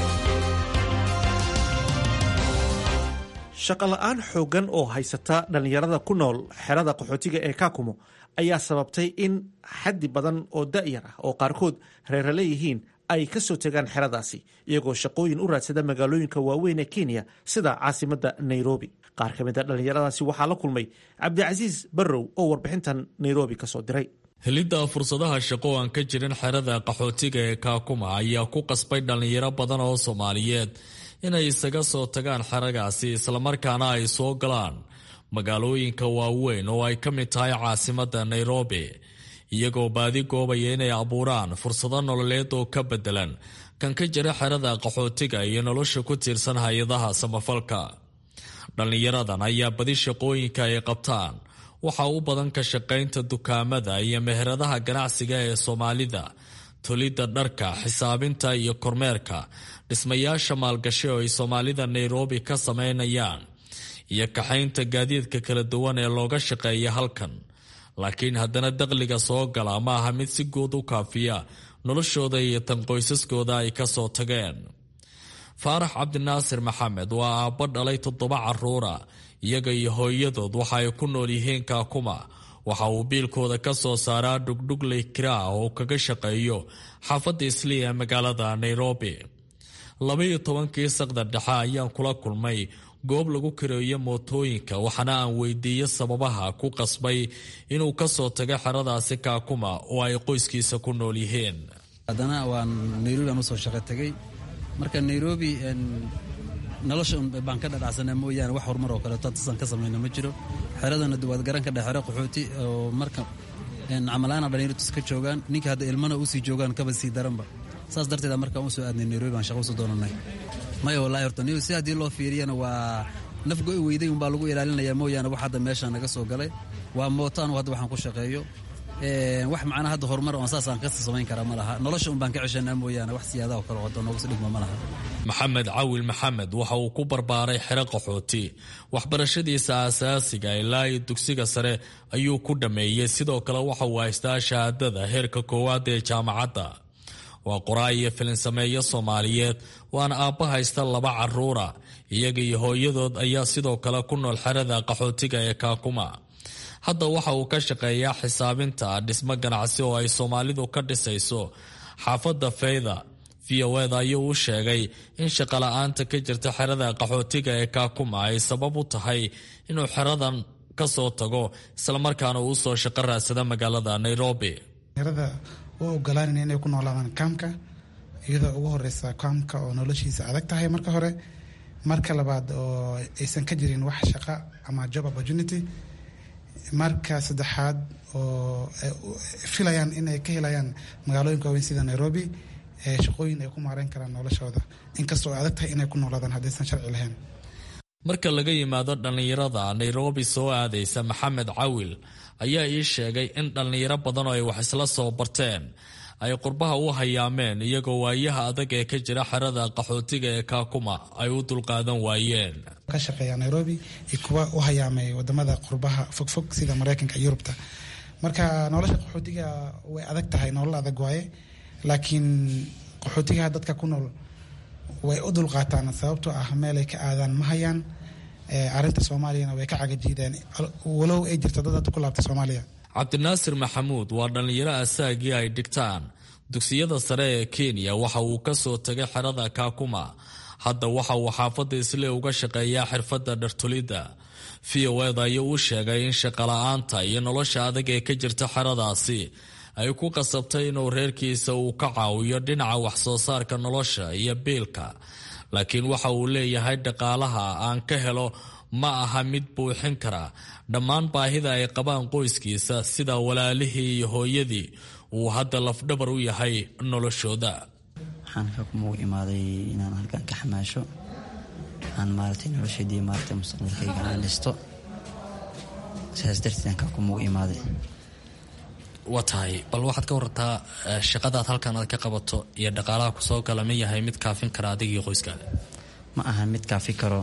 shaqola'aan xooggan oo haysata dhallinyarada ku nool xerada qaxootiga ee kaakumo ayaa sababtay in xaddi badan oo da'yar ah oo qaarkood reera leeyihiin ay ka soo tegaan xeradaasi iyagoo shaqooyin u raadsada magaalooyinka waaweyn ee kenya sida caasimadda nairobi qaar ka mid a dhallinyaradaasi waxaa la kulmay cabdicasiis barrow oo warbixintan nairobi ka soo diray helidda fursadaha shaqo aan ka jirin xerada qaxootiga ee kaakuma ayaa ku qasbay dhallinyaro badan oo soomaaliyeed inay isaga soo tagaan xeragaasi islamarkaana ay soo galaan magaalooyinka waaweyn oo ay ka mid tahay caasimadda nairobi iyagoo baadi goobaya inay abuuraan fursado nololeed oo ka beddelan kan ka jira xerada qaxootiga iyo nolosha ku tiirsan hay-adaha samafalka dhallinyaradan ayaa badi shaqooyinka ay qabtaan waxaa u badan ka shaqaynta dukaamada iyo meheradaha ganacsiga ee soomaalida tolidda dharka xisaabinta iyo kormeerka dhismayaasha maalgashi oo ay soomaalida nairobi ka samaynayaan iyo kaxaynta gaadiidka kala duwan ee looga shaqeeya halkan laakiin haddana dakhliga soo gala ma aha mid si guud u kaafiya noloshooda iyo tan qoysaskooda ay ka soo tageen faarax cabdinaasir maxamed waa aabbo dhalay toddoba carruura iyaga iyo hooyadood waxa ay ku nool yihiin kaakuma waxa uu biilkooda ka soo saaraa dhugdhugley kiraa oo kaga shaqeeyo xaafadda islii ee magaalada nairobi labaiyo tobankii saqda dhexe ayaan kula kulmay goob lagu kareeyo mootooyinka waxaana aan weydiiye sababaha ku qasbay inuu ka soo tago xeradaasi kaakuma oo ay qoyskiisa ku nool yihiin haddana waan nairobi aan usoo shaqo tegey marka nairobi nolosha baan ka dhadhacsanaa mooyaane wax horumar oo kaleeto tasan ka samayna ma jiro xeradana duwaad garanka dhex xero qaxooti oo marka camalaana dhalinyartus ka joogaan ninka hadda ilmana usii joogaan kaba sii daranba saas darteeda markaan usoo aadnay nairobi baan shaqa usoo doonanay maya wallahi horta si haddii loo fiiriyana waa nafgo-i weyday unbaa lagu ilaalinayaa mooyaane wax hadda meeshaan naga soo galay waa mootaan hadda waxaan ku shaqeeyo wax macnaa hadda horumar oon saasaan ka samayn karaa ma laha nolosha un baan ka ceshanaa mooyaane wax siyaadaha kale wado noogusi dhigma ma laha maxamed cawil maxamed waxa uu ku barbaaray xero qaxooti waxbarashadiisa aasaasiga ilaa iyo dugsiga sare ayuu ku dhammeeyey sidoo kale waxa uu haystaa shahaadada heerka koowaad ee jaamacadda waa qoraay iyo filinsameeyo soomaaliyeed waana aabba haysta laba carruura iyaga iyo hooyadood ayaa sidoo kale ku nool xerada qaxootiga ee kaakuma hadda waxa uu ka shaqeeyaa xisaabinta dhismo ganacsi oo ay soomaalidu ka dhisayso xaafadda feyda v o eda ayuu u sheegay in shaqola'aanta ka jirta xerada qaxootiga ee kaakuma ay sabab u tahay inuu xeradan ka soo tago islamarkaana uu usoo shaqo raadsada magaalada nairobi u ogolaanayna inay ku noolaadaan kaamka iyadoo ugu horeysa kaamka oo noloshiisa adag tahay marka hore marka labaad oo aysan ka jirin wax shaqa ama job opportunity marka saddexaad oo filayaan inay ka helayaan magaalooyinka waaweyn sida nairobi shaqooyin ay ku maareyn karaan noloshooda inkastoo ay adag tahay inay ku noolaadaan haddaysan sharci lahayn marka laga yimaado dhallinyarada nairobi soo aadaysa maxamed cawil ayaa ii sheegay in dhallinyaro badan oo ay wax isla soo barteen ay qurbaha u hayaameen iyagoo waayaha adag ee ka jira xerada qaxootiga ee kaakuma ay u dulqaadan waayeen ka shaqeeya nairobi iyo kuwa u hayaamay wadamada qurbaha fogfog sida mareykanka iyo yurubta marka nolosha qaxootiga way adag tahay nolol adag waaye laakiin qaxootigaha dadka ku nool way u dulqaataan sababtoo ah meelay ka aadaan ma hayaan arinta soomaaliyana way ka cagajiideen walow ay jirto dad hadda ku laabtay soomaaliya cabdinaasir maxamuud waa dhallinyaro asaagii ay dhigtaan dugsiyada sare ee kenya waxa uu ka soo tegay xerada kaakuma hadda waxa uu xaafadda isle uga shaqeeyaa xirfadda dhartulidda v o eda ayuu u sheegay in shaqola'aanta iyo nolosha adag ee ka jirta xeradaasi ay ku qasabtay inuu reerkiisa uu ka caawiyo dhinaca waxsoo saarka nolosha iyo biilka laakiin waxa uu leeyahay dhaqaalaha aan ka helo ma aha mid buuxin kara dhammaan baahida ay qabaan qoyskiisa sida walaalihii iyo hooyadii uu hadda lafdhabar u yahay noloshooda waxaan kakuma u imaaday inaan halkan ka xamaasho aan maaragtay noloshaydii maaragtay mustaqbalkayga aan dhisto sidaas darteed kakuma u imaaday waa tahay bal waxaad ka warartaa shaqadaad halkan aad ka qabato iyo dhaqaalaha kusoo gala ma yahay mid kaafin kara adigii qoyskaada ma ahan mid kaafi karo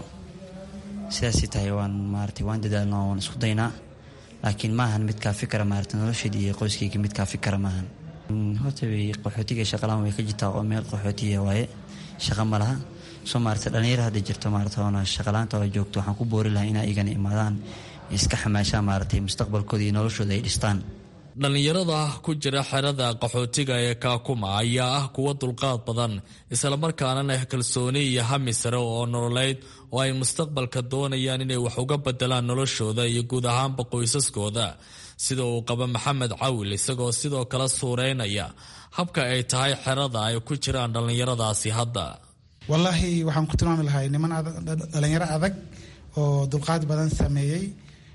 sidaasay tahay waan maaragtay waan dadaalnaa waan isku daynaa laakiin ma ahan mid kaafi kara maaragtay nolosheeda iyo qoyskayga mid kaafi kara maahan horta way qaxootiga shaqalaan way ka jirtaa oo meel qaxootiya waaye shaqa ma laha soo maaragtay dhallinyaro hadda jirto maaragtay oona shaqalaanta oo joogto waxaan ku boori lahaa inay igana imaadaan iska xamaashaan maaragtay mustaqbalkooda iyo noloshooda ay dhistaan dhallinyarada ku jira xerada qaxootiga ee kaakuma ayaa ah kuwa dulqaad badan islamarkaana leh kalsooni iyo hami sare oo nololeyd oo ay mustaqbalka doonayaan inay wax uga bedelaan noloshooda iyo guud ahaanba qoysaskooda sida uu qaba maxamed cawil isagoo sidoo kale suureynaya habka ay tahay xerada ay ku jiraan dhallinyaradaasi hadda wallaahi waxaan ku tilmaami lahay niman dhalinyaro adag oo dulqaad badan sameeyey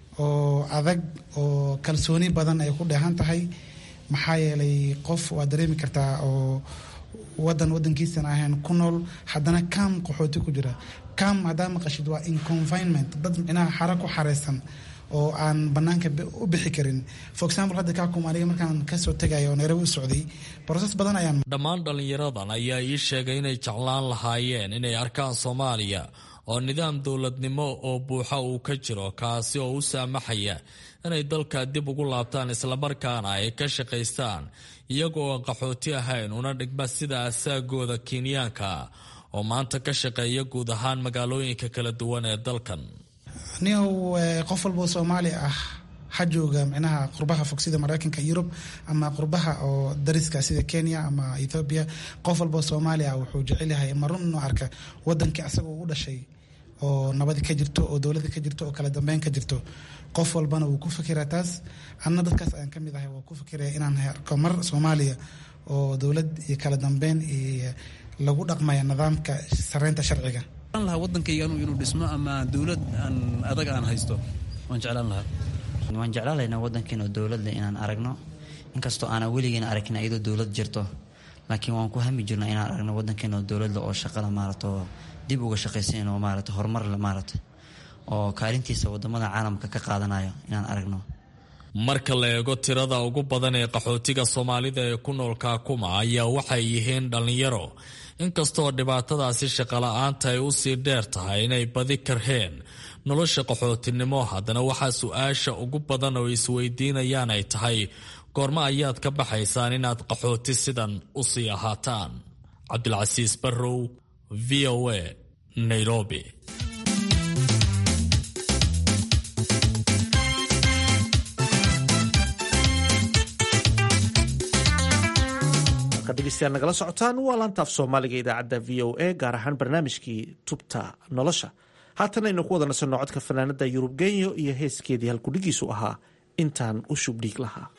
oo adag oo kalsooni badan ay ku dheehan tahay maxaa yeelay qof waad dareemi kartaa oo wadan wadankiisan ahayn ku nool haddana kam qaxooti ku jira kam haddaa maqashid waa inconfinement dad micnaha xara ku xareysan oo aan banaanka u bixi karin for example hadda kaakum aniga markaan kasoo tegaya oo nairobi u socday broses badan ayaan dhammaan dhallinyaradan ayaa ii sheegay inay jeclaan lahaayeen inay arkaan soomaaliya oo nidaam dowladnimo oo buuxa uu ka jiro kaasi oo u saamaxaya inay dalka dib ugu laabtaan islamarkaana ay ka shaqaystaan iyagoo aan qaxooti ahayn una dhigma sida asaagooda kenyaanka oo maanta ka shaqeeya guud ahaan magaalooyinka kala duwan ee dalkan niow qof walboo soomaali ah ha jooga micnaha qurbaha fog sida mareykanka yurub ama qurbaha oo dariska sida kenya ama ethoobiya qof walboo soomaali ah wuxuu jecel yahay marun inuu arka wadankii asagoo u dhashay oo nabadi ka jirto oo dowlada ka jirto oo kala dambeyn ka jirto qof walbana wuu ku fikiraa taas anna dadkaas ayaan ka mid ahay waa ku fikiraya inaan arko mar soomaaliya oo dowlad iyo kala dambeyn iyo lagu dhaqmaya nidaamka sareynta sharciga lahaa wadankayga inuu dhismo ama dowlad aan adag aan haysto waan jeclaan lahaa waan jeclaan laynaa wadankeena oo dowladle inaan aragno inkastoo aanan weligeena aragin iyadoo dowlad jirto laakiin waan ku hami jirna inaan aragno wadankeena oo dowladle oo shaqada maarata dib uga shaqaysan oo maarata horumar maarata oo kaalintiisa wadamada caalamka ka qaadanayo inaan aragno marka la eego tirada ugu badan ee qaxootiga soomaalida ee ku nool kaakuma ayaa waxay yihiin dhallinyaro inkastoo dhibaatadaasi shaqala-aanta ay usii dheer tahay inay badi karheen nolosha qaxootinimo haddana waxaa su-aasha ugu badan oo isweydiinayaan ay tahay goormo ayaad ka baxaysaan inaad qaxooti sidan usii ahaataan cabdilcasiis barrow v o a nairobi degeystayaal nagala socotaan waa laantaaf soomaaliga idaacadda v o a gaar ahaan barnaamijkii tubta nolosha haatan aynu ku wada nasanno codka fanaanada yurub genyo iyo heeskeedii halkudhigiisu ahaa intaan u shubdhiig lahaa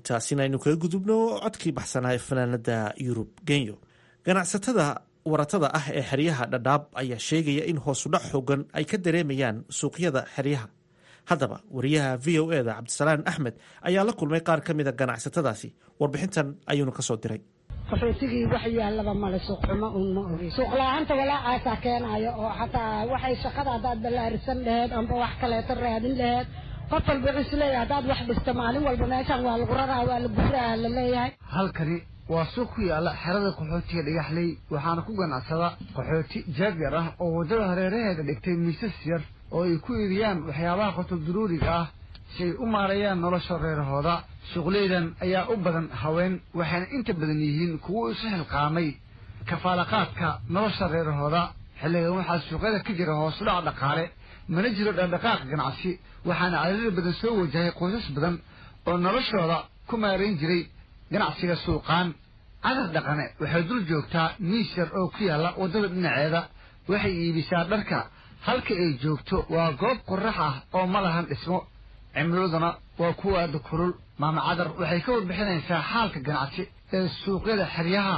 intaasina aynu kaga gudubno codkii baxsanaa ee fanaanada yurub genyo ganacsatada waratada ah ee xeryaha dhadhaab ayaa sheegaya in hoosudhac xoogan ay ka dareemayaan suuqyada xeryaha haddaba wariyaha v o eda cabdisalaan axmed ayaa la kulmay qaar ka mida ganacsatadaasi warbixintan ayuunu kasoo diray qaxootigii wax yaallaba male suuqxumo uun ma ogi suuqla-aanta walaacaasaa keenayo oo xataa waxay shaqada haddaad ballaarisan laheed amba wax kaleeto raadin laheed qof walba wuxuu isleeyahay haddaad wax dhisto maalin walba meeshaan waa lagu raraa waa la guraa la leeyahay halkani waa suuq ku yaalla xerada qaxootiga dhagaxley waxaana ku ganacsada qaxooti jaagyar ah oo waddada hareeraheeda dhigtay miisas yar oo ay ku iibiyaan waxyaabaha qotol duruuriga ah si ay u maareeyaan nolosha reerahooda suuqleydan ayaa u badan haween waxayna inta badan yihiin kuwo isu xilqaamay kafaalaqaadka nolosha reerahooda xilligan waxaa suuqyada ka jira hoosudhac dhaqaale mana jiro dhaqdhaqaaq ganacsi waxaana cadadada badan soo wajahay qoysas badan oo noloshooda ku maarayn jiray ganacsiga suuqaan cadar dhaqane waxay dul joogtaa miis yar oo ku yaalla waddada dhinaceeda waxay iibisaa dharka halka ay joogto waa goob qorax ah oo ma lahan dhismo cimiladuna waa kuwa aada kulul maama cadar waxay ka warbixinaysaa xaalka ganacsi ee suuqyada xeryaha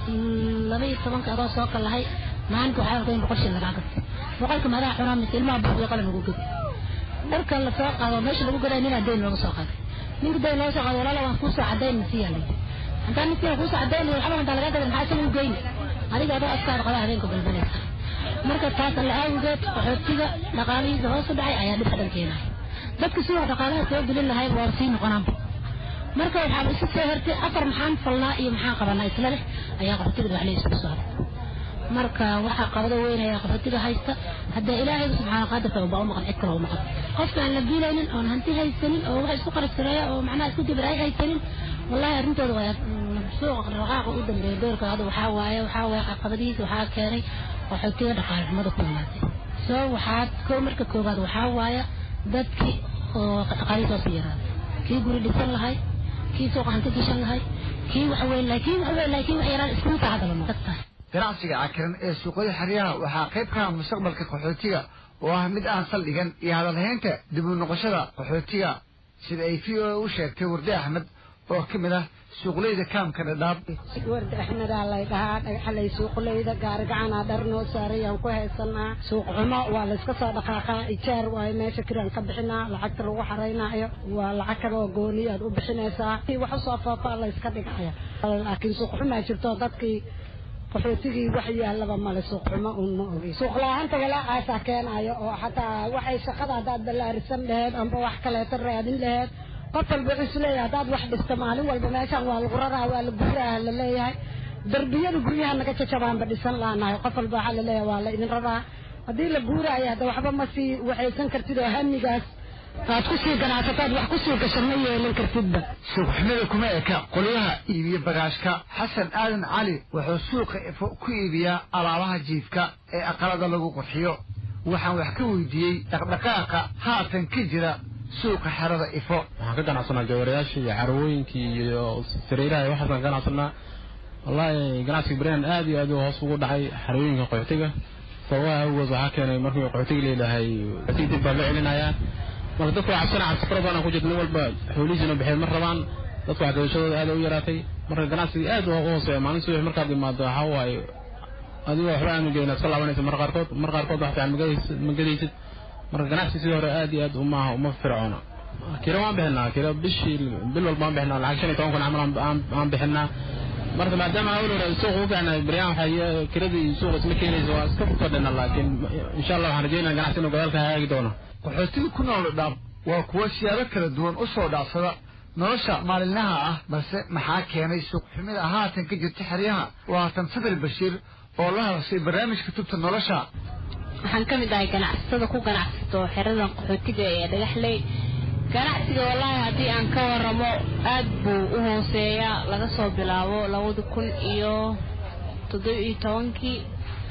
laba iyo tobanka adoo soo kalahay maalinta waxaa arkaa in boqol shil lagaa gato boqolka madaxa cunaa mise ilmaha buuqiyo qalan lagu gado dharka la soo qaado meesha lagu gaday ninaa dayn looga soo qaaday ninka dayn looga soo qaado walaala waan kuusoo cadayn nasiyaa layi haddaan nasiya kuusoo cadayn waxba hantaa lagaa gadan maxaa isaga u geyni adiga adoo askaada qaba habeenka balbalaysa marka taas alla awgeed qaxootiga dhaqaalihiisa hoos u dhacay ayaa dhibka dhan keenaya dadka sidoo dhaqaalaha soo gelin lahayd waa sii noqonaanba marka waxaan isu soo hertay afar maxaan falnaa iyo maxaan qabanaa isla leh ayaa qaxootiga wax laysugu saaray marka waxaa qabado weyn ayaa qaxootiga haysta haddee ilaahay subxaana qaadirka baa u maqan cid kale u maqan qofka aan la biilaynin oon hanti haysanin oo wax isku qarabsareeya oo macnaha isku dibir ay haysanin wallahi arrintooda waa suuqa raqaaqa u dambeeya doorka hadda waxaa waaye waxaa waaye caqabadihiisa waxaa keenay qaxootiga dhaqaale xumada ku imaatay soo waxaa ko marka koowaad waxaa waaye dadkii oo dhaqaalihiisa hoos u yaraaday kii guri dhisan lahay kii suuqa hanti gashan lahay kii wax weyn lahay kii wax weyn lahay kii wax yaraan iskugu taacadala ma dadtahay ganacsiga cakiran ee suuqyada xeryaha waxaa qayb ka ah mustaqbalka qaxootiga oo ah mid aan saldhigan iyo hadalhaynta dib u noqoshada qaxootiga sida ay v o u sheegtay warde axmed oo ka mid ah suuqleyda kaamka dhadhaab warda axmedaa lay dhahaa dhagaxalay suuqleyda gaarigacanaa dhar noo saarayaan ku haysanaa suuq xumo waa layska soo dhaqaaqaa ijaar waayo meesha kiraan ka bixinaa lacagta lagu xaraynaayo waa lacag kale oo gooni aad u bixinaysaa wax usoo foofaa layska dhigaya laakiin suuq xumaa jirto dadkii qaxootigii wax yaallaba male suuq xumo uun ma ogi suuq la-aanta walaacaasaa keenayo oo xataa waxay shaqada haddaad ballaarisan laheed amba wax kaleeto raadin laheed qof walba wuxuu isleeyahay haddaad wax dhisto maalin walba meeshaan waa lagu raraa waa la guraa la leeyahay darbiyada guryaha naga jajabaanba dhisan laanahay qof walba waxaa la leeyahay waa la idin raraa haddii la guuraayo hadda waxba ma sii waxaysan kartid oo hamigaas aad ku sii ganacsataad wax ku sii gasho ma yeelan kartidba suuqxumada kuma eka qolyaha iibiya bagaashka xasan aadan cali wuxuu suuqa ifo ku iibiyaa alaabaha jiifka ee aqalada lagu qurxiyo waxaan wax ka weydiiyey dhaqdhaqaaqa haatan ka jira suuqa xerada ifo waxaan ka ganacsanaa jawarayaashii iyo carwooyinkii iyo sariiraha iyo waxaasaan ka ganacsanaa wallaahi ganacsiga berihan aad iyo aad u hoos ugu dhacay xerooyinka qaxootiga sababaha awgood waxaa keenay markii qaxootiga leedahay qaxootiga dib baa loo celinayaa marka dadku waa cabsana cabsi fara badan ku jirta nin walba xoolihiisina baxeed ma rabaan dadku waxgadashadooda aad u yaraatay marka ganacsiga aad u hooseeya maalin subax markaad imaado waxaa waaye adigoo waxba aanu geyn iska laabanaysa mar qaarkood mar qaarkood wax fiican ma gadaysid marka ganacsi sidii hore aad iyo aad umaaha uma fircoona kira waan bixinaa kira bishii bil walba waan bixinaa lacag shan iyo toban kun camal aan bixinaa marka maadaama awal hore suuq u fiicnay beryaan waxay kiradii suuq isma keenaysa waa iska fadhina laakiin insha allah waxaan rajeynaya ganacsi inuu gadaalka hagaagi doono qaxootiga ku nool dhaab waa kuwo siyaabo kala duwan u soo dhacsada nolosha maalinlaha ah balse maxaa keenay suuqxumida haatan ka jirta xeryaha waa haatan sadal bashiir oo la hadashay barnaamijka tubta nolosha waxaan ka mid ahay ganacsatada ku ganacsato xeradan qaxootiga ee dhagaxley ganacsiga wallaahi haddii aan ka waramo aad buu u hooseeyaa laga soo bilaabo labada kun iyo toddoba iyo tobankii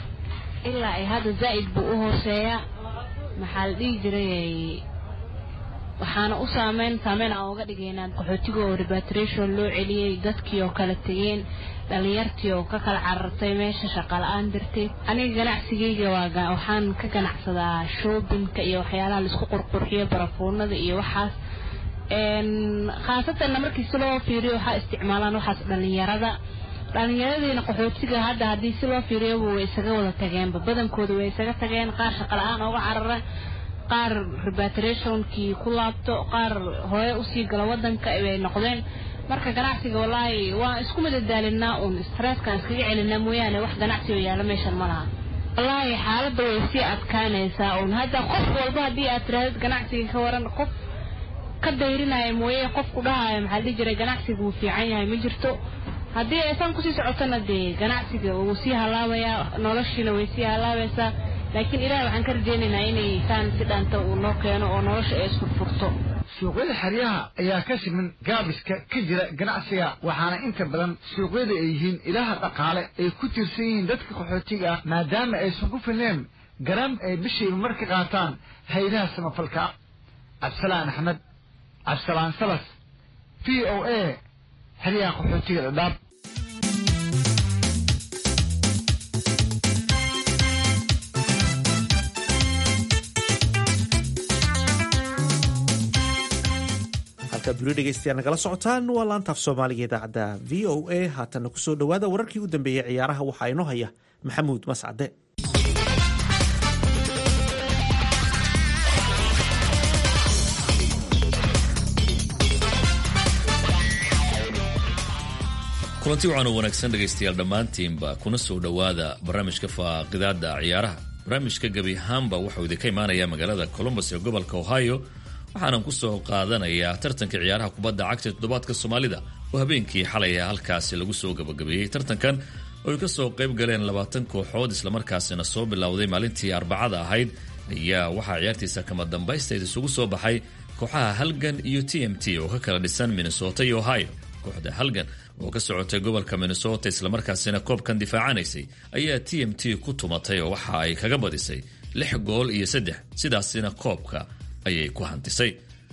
ilaa ay hadda zaa'id buu u hooseeyaa maxaa la dhihi jiray waxaana u saameyn saameyn aan uga dhigaynaa qaxootiga oo repatriation loo celiyey dadkii oo kala tegeen dhalinyartii oo ka kala carartay meesha shaqa la-aan darteed aniga ganacsigayga waa waxaan ka ganacsadaa shoobinka iyo waxyaalaha laisku qurqurxiyo barafuunada iyo waxaas khaasatanna markii si loo fiiriyo waxaa isticmaalaan waxaas dhallinyarada dhallinyaradiina qaxootiga hadda haddii si loo fiiriyaba way isaga wada tageenba badankooda way isaga tageen qaar shaqala-aan ooga carara qaar repatriationkii ku laabto qaar hore usii gala wadanka bay noqdeen marka ganacsiga wallaahi waan isku madadaalinaa uun stresskaan iskaga celinaa mooyaane wax ganacsi oo yaala meeshan ma laha wallaahi xaaladda way sii adkaanaysaa uun hadda qof walba haddii aad tirahdid ganacsiga ka waran qof ka dayrinaya mooye qofku dhahaayo maxaa dhihi jiray ganacsiga wuu fiican yahay ma jirto haddii aysan kusii socotona dee ganacsiga wuu sii halaabayaa noloshiina way sii halaabaysaa laakiin ilaah waxaan ka rajaynaynaa inay saan si dhaanta uu noo keeno oo nolosha ay isfurfurto suuqyada xeryaha ayaa ka siman gaabiska ka jira ganacsiga waxaana inta badan suuqyada ay yihiin ilaha dhaqaale ay ku tiirsan yihiin dadka qaxootiga ah maadaama aysan ku filneen garam ay bishiiba mar ka qaataan haydaha samafalka cabdisalaan axmed cabdisalaan salas v o a xeryaha qaxootiga dhadhaab halkaad weli dhegeystayaal nagala socotaan waa laantaaf soomaaliga idaacadda v o a haatanna kusoo dhowaada wararkii u dambeeyey ciyaaraha waxaa inoo haya maxamuud mascade kulanti waxaanu wanaagsan dhegaystayaal dhammaantiinba kuna soo dhowaada barnaamijka faaqidaada ciyaaraha barnaamijka gebi ahaanba waxau idinka imaanayaa magaalada colombos ee gobolka ohio waxaanan ku soo qaadanayaa tartanka ciyaaraha kubadda cagta toddobaadka soomaalida oo habeenkii xalay halkaasi lagu soo gabagabeeyey tartankan oo ay ka soo qayb galeen labaatan kooxood islamarkaasina soo bilowday maalintii arbacada ahayd ayaa waxaa ciyaartiisa kama dambaysteed isugu soo baxay kooxaha halgan iyo t m t oo ka kala dhisan minnesota iyo ohio kooxda halgan oo ka socotay gobolka minnesota islamarkaasina koobkan difaacanaysay ayaa t m t ku tumatay oo waxa ay kaga badisay lix gool iyo saddex sidaasina koobka ayay ku hantisay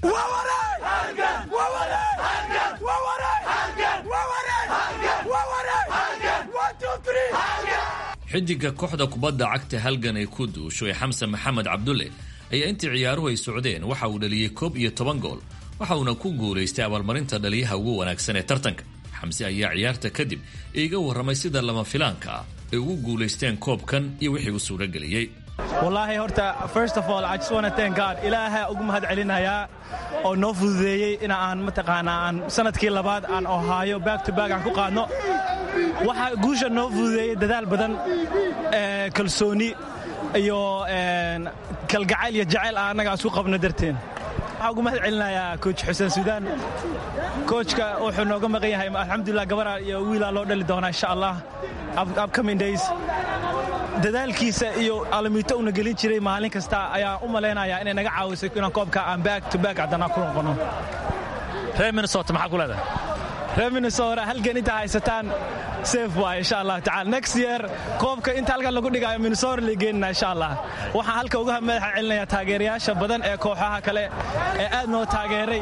xidiga kooxda kubadda cagta halgan ay ku duusho ee xamsan maxamed cabdulle ayaa intii ciyaaruhu ay socdeen waxa uu dhaliyey koob iyo toban gool waxa uuna ku guulaystay abaalmarinta dhaliyaha ugu wanaagsan ee tartanka xamse ayaa ciyaarta kadib iiga warramay sida lama filaanka ah ay ugu guulaysteen koobkan iyo wixii u suurageliyey wallaahi horta first of all I just want to thank God ilaaha ugu mahad celinayaa oo noo fududeeyey in aan mataqaanaa aan sanadkii labaad aan ohaayo back to back aan ku qaadno waxa guusha noo fududeeyey dadaal badan kalsooni iyo kalgacayl iyo jacayl aan annaga isku qabno darteen waxaan ugu mahad celinayaa coach xuseen suudaan coachka wuxuu nooga maqan yahay alxamdulilah gabaraa iyo wiilaa loo dhali doonaa insha allah upcoming days dadaalkiisa iyo alamiito una gelin jiray maalin kasta ayaa u malaynayaa inay naga caawisay inaan koobka aan back to back haddana ku noqono reer minnesota maxaa ku leedahay reer minnesota halgan intaa haysataan safe waay insha allah tacaala next year koobka inta halkan lagu dhigayo minnesota la geenina insha allah waxaan halka uga madaxa celinayaa taageerayaasha badan ee kooxaha kale ee aad noo taageeray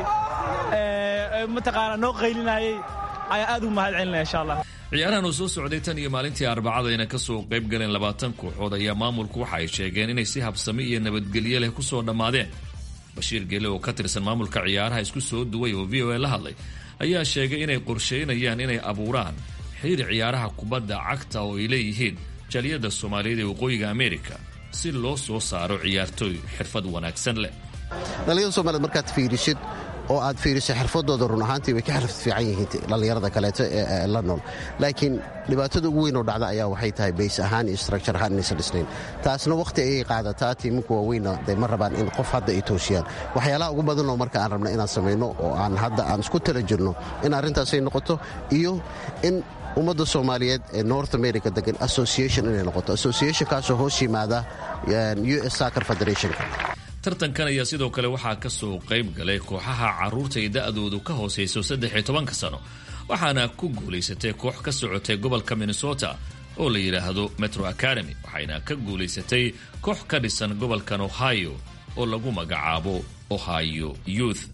ee mataqaanaa noo qaylinayay ayaa aad ugu mahad celinaya insha allah ciyaarahan uu soo socday tan iyo maalintii arbacadayna ka soo qayb galeen labaatan kooxood ayaa maamulku waxa ay sheegeen inay si habsami iyo nabadgelyo leh ku soo dhammaadeen bashiir gele oo ka tirsan maamulka ciyaaraha isku soo duway oo v o a la hadlay ayaa sheegay inay qorshaynayaan inay abuuraan xiriir ciyaaraha kubadda cagta oo ay leeyihiin jaliyadda soomaaliyeed ee waqooyiga ameerika si loo soo saaro ciyaartooy xirfad wanaagsan leh dhallinyada soomaaliyed markaad fiirisid oo aad fiiriso xirfadooda run ahaantii way ka xirfad fiican yihiin dhallinyarada kaleeto ee la nool laakiin dhibaatada ugu weyn oo dhacda ayaa waxay tahay bays ahaan iyo structure ahaan inaysan dhisnayn taasna wakhti ayay qaadataa tiiminka waaweynna dee ma rabaan in qof hadda ay toosiyaan waxyaalaha ugu badanoo marka aan rabna inaan samayno oo aan hadda aan isku tala jirno in arrintaasay noqoto iyo in ummadda soomaaliyeed ee north america degan association inay noqoto associationkaasoo hoos yimaada u s soccer federationka tartankan ayaa sidoo kale waxaa ka soo qayb galay kooxaha carruurta ay da'doodu ka hoosayso saddex iyo tobanka sano waxaana ku guulaysatay koox ka socotay gobolka minnesota oo la yidhaahdo metro academy waxayna ka guulaysatay koox ka dhisan gobolkan ohio oo lagu magacaabo ohio youth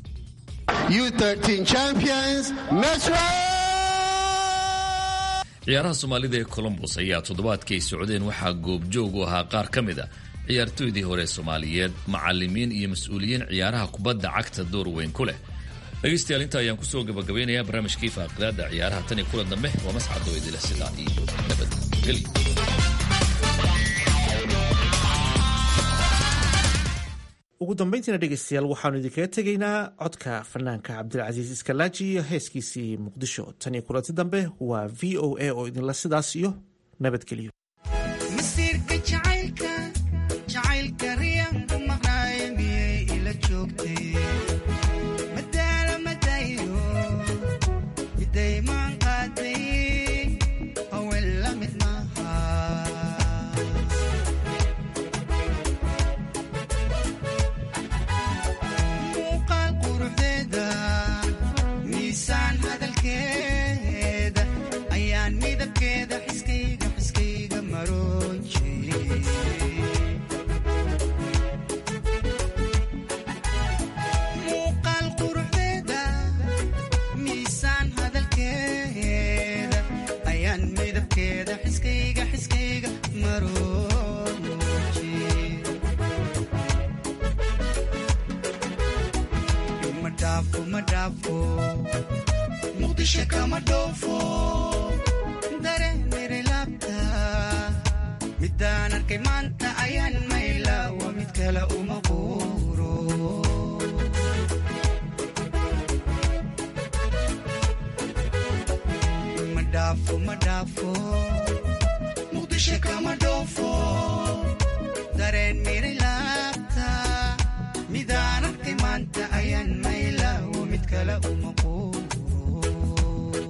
ciyaaraha soomaalida ee colombos ayaa toddobaadkii ay socdeen waxaa goobjoog u ahaa qaar ka mid a ciyaartooydii hore soomaaliyeed macalimiin iyo mas-uuliyiin ciyaaraha kubadda cagta door weyn ku leh dhegaystayaal inta ayaan kusoo gabagabeynayaa barnaamijkii faaqidaada ciyaaraha tan iyo kulan dambe waa mascado idila sidaa iyo nabadgelyo ugu dambayntiina dhegeystayaal waxaanu idinkaga tegaynaa codka fanaanka cabdilcasiis iskalaaji iyo heeskiisii muqdisho tan iyo kulanti dambe waa v o a oo idinla sidaas iyo nabadgelyo masiirka jacaylka jacaylka riyanku maqnaaye miyay ila joogtay madaala madayo midaymaan qaaday haween la mid maaha muuqaal quruxdeeda miisaan hadalkeeda ayaan midabkeeda xiskayga xiskayga maroon jiray muuqaal quruxdeeda miisaan hadalkeeda ayaan midabkeeda xiskayga xiskayga maroon jiray ma dhaafo ma dhaafo muqdisho kama dhoofo dareenere laabta midaan arkay maanta ayaan mayla waa mid kale uma quuro ma dhaafo ma dhaafo muqdisho kama dhoofo dareen miri laabta midaan arkay maanta ayaan mayla waa mid kale uma quuro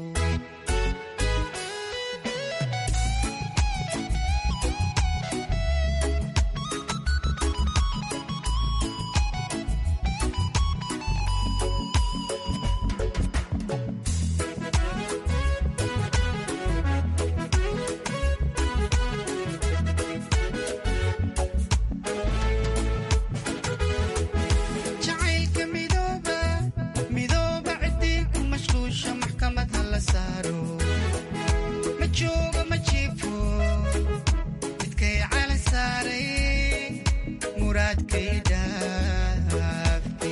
jacaylka midooba midooba ciddii ku mashquusha maxkamad ha la saaro ma joogo ma jiifo midkay cala saaray muraadkay dhaafe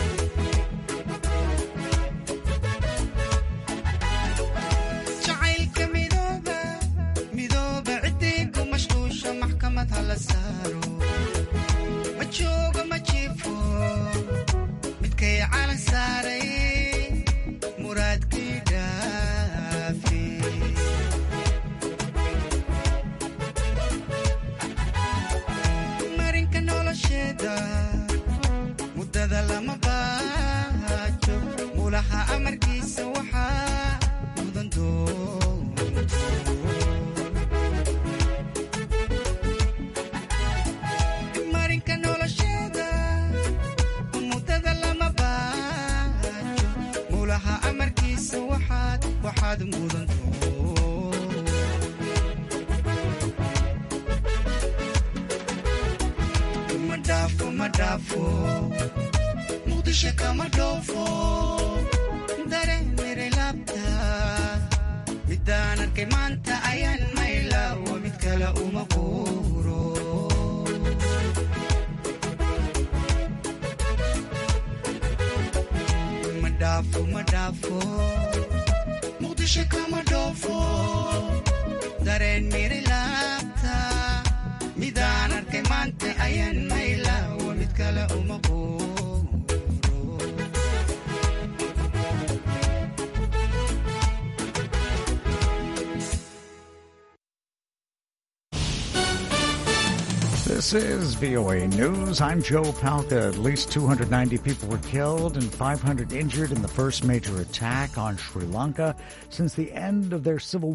jacaylka midooba midooba ciddii ku mashquusha maxkamad ha la saaro ma joogo ma jiifo midkay calan saaray muraadkii dhaafi marinka nolosheeda muddada lama baajo mulaha amarkiisa waxaa mudan doonto marinka nolosheeda muddada lama baajo mulaha amarkiisa waxaad waxaad mudan ma dhaafo ma dhaafo muqdisho kama dhoofo dareenere laabta midaan arkay maanta ayaan mayla waa mid kale uma quuro ma dhaafo ma dhaafo muqdisho kama dhoofo dareen miri laabta midaan arkay maanta ayaan mayla waa mid kale uma quuro This is VOA News. I'm Joe Palca. At least 290 people were killed and 500 injured in the first major attack on Sri Lanka since the end of their civil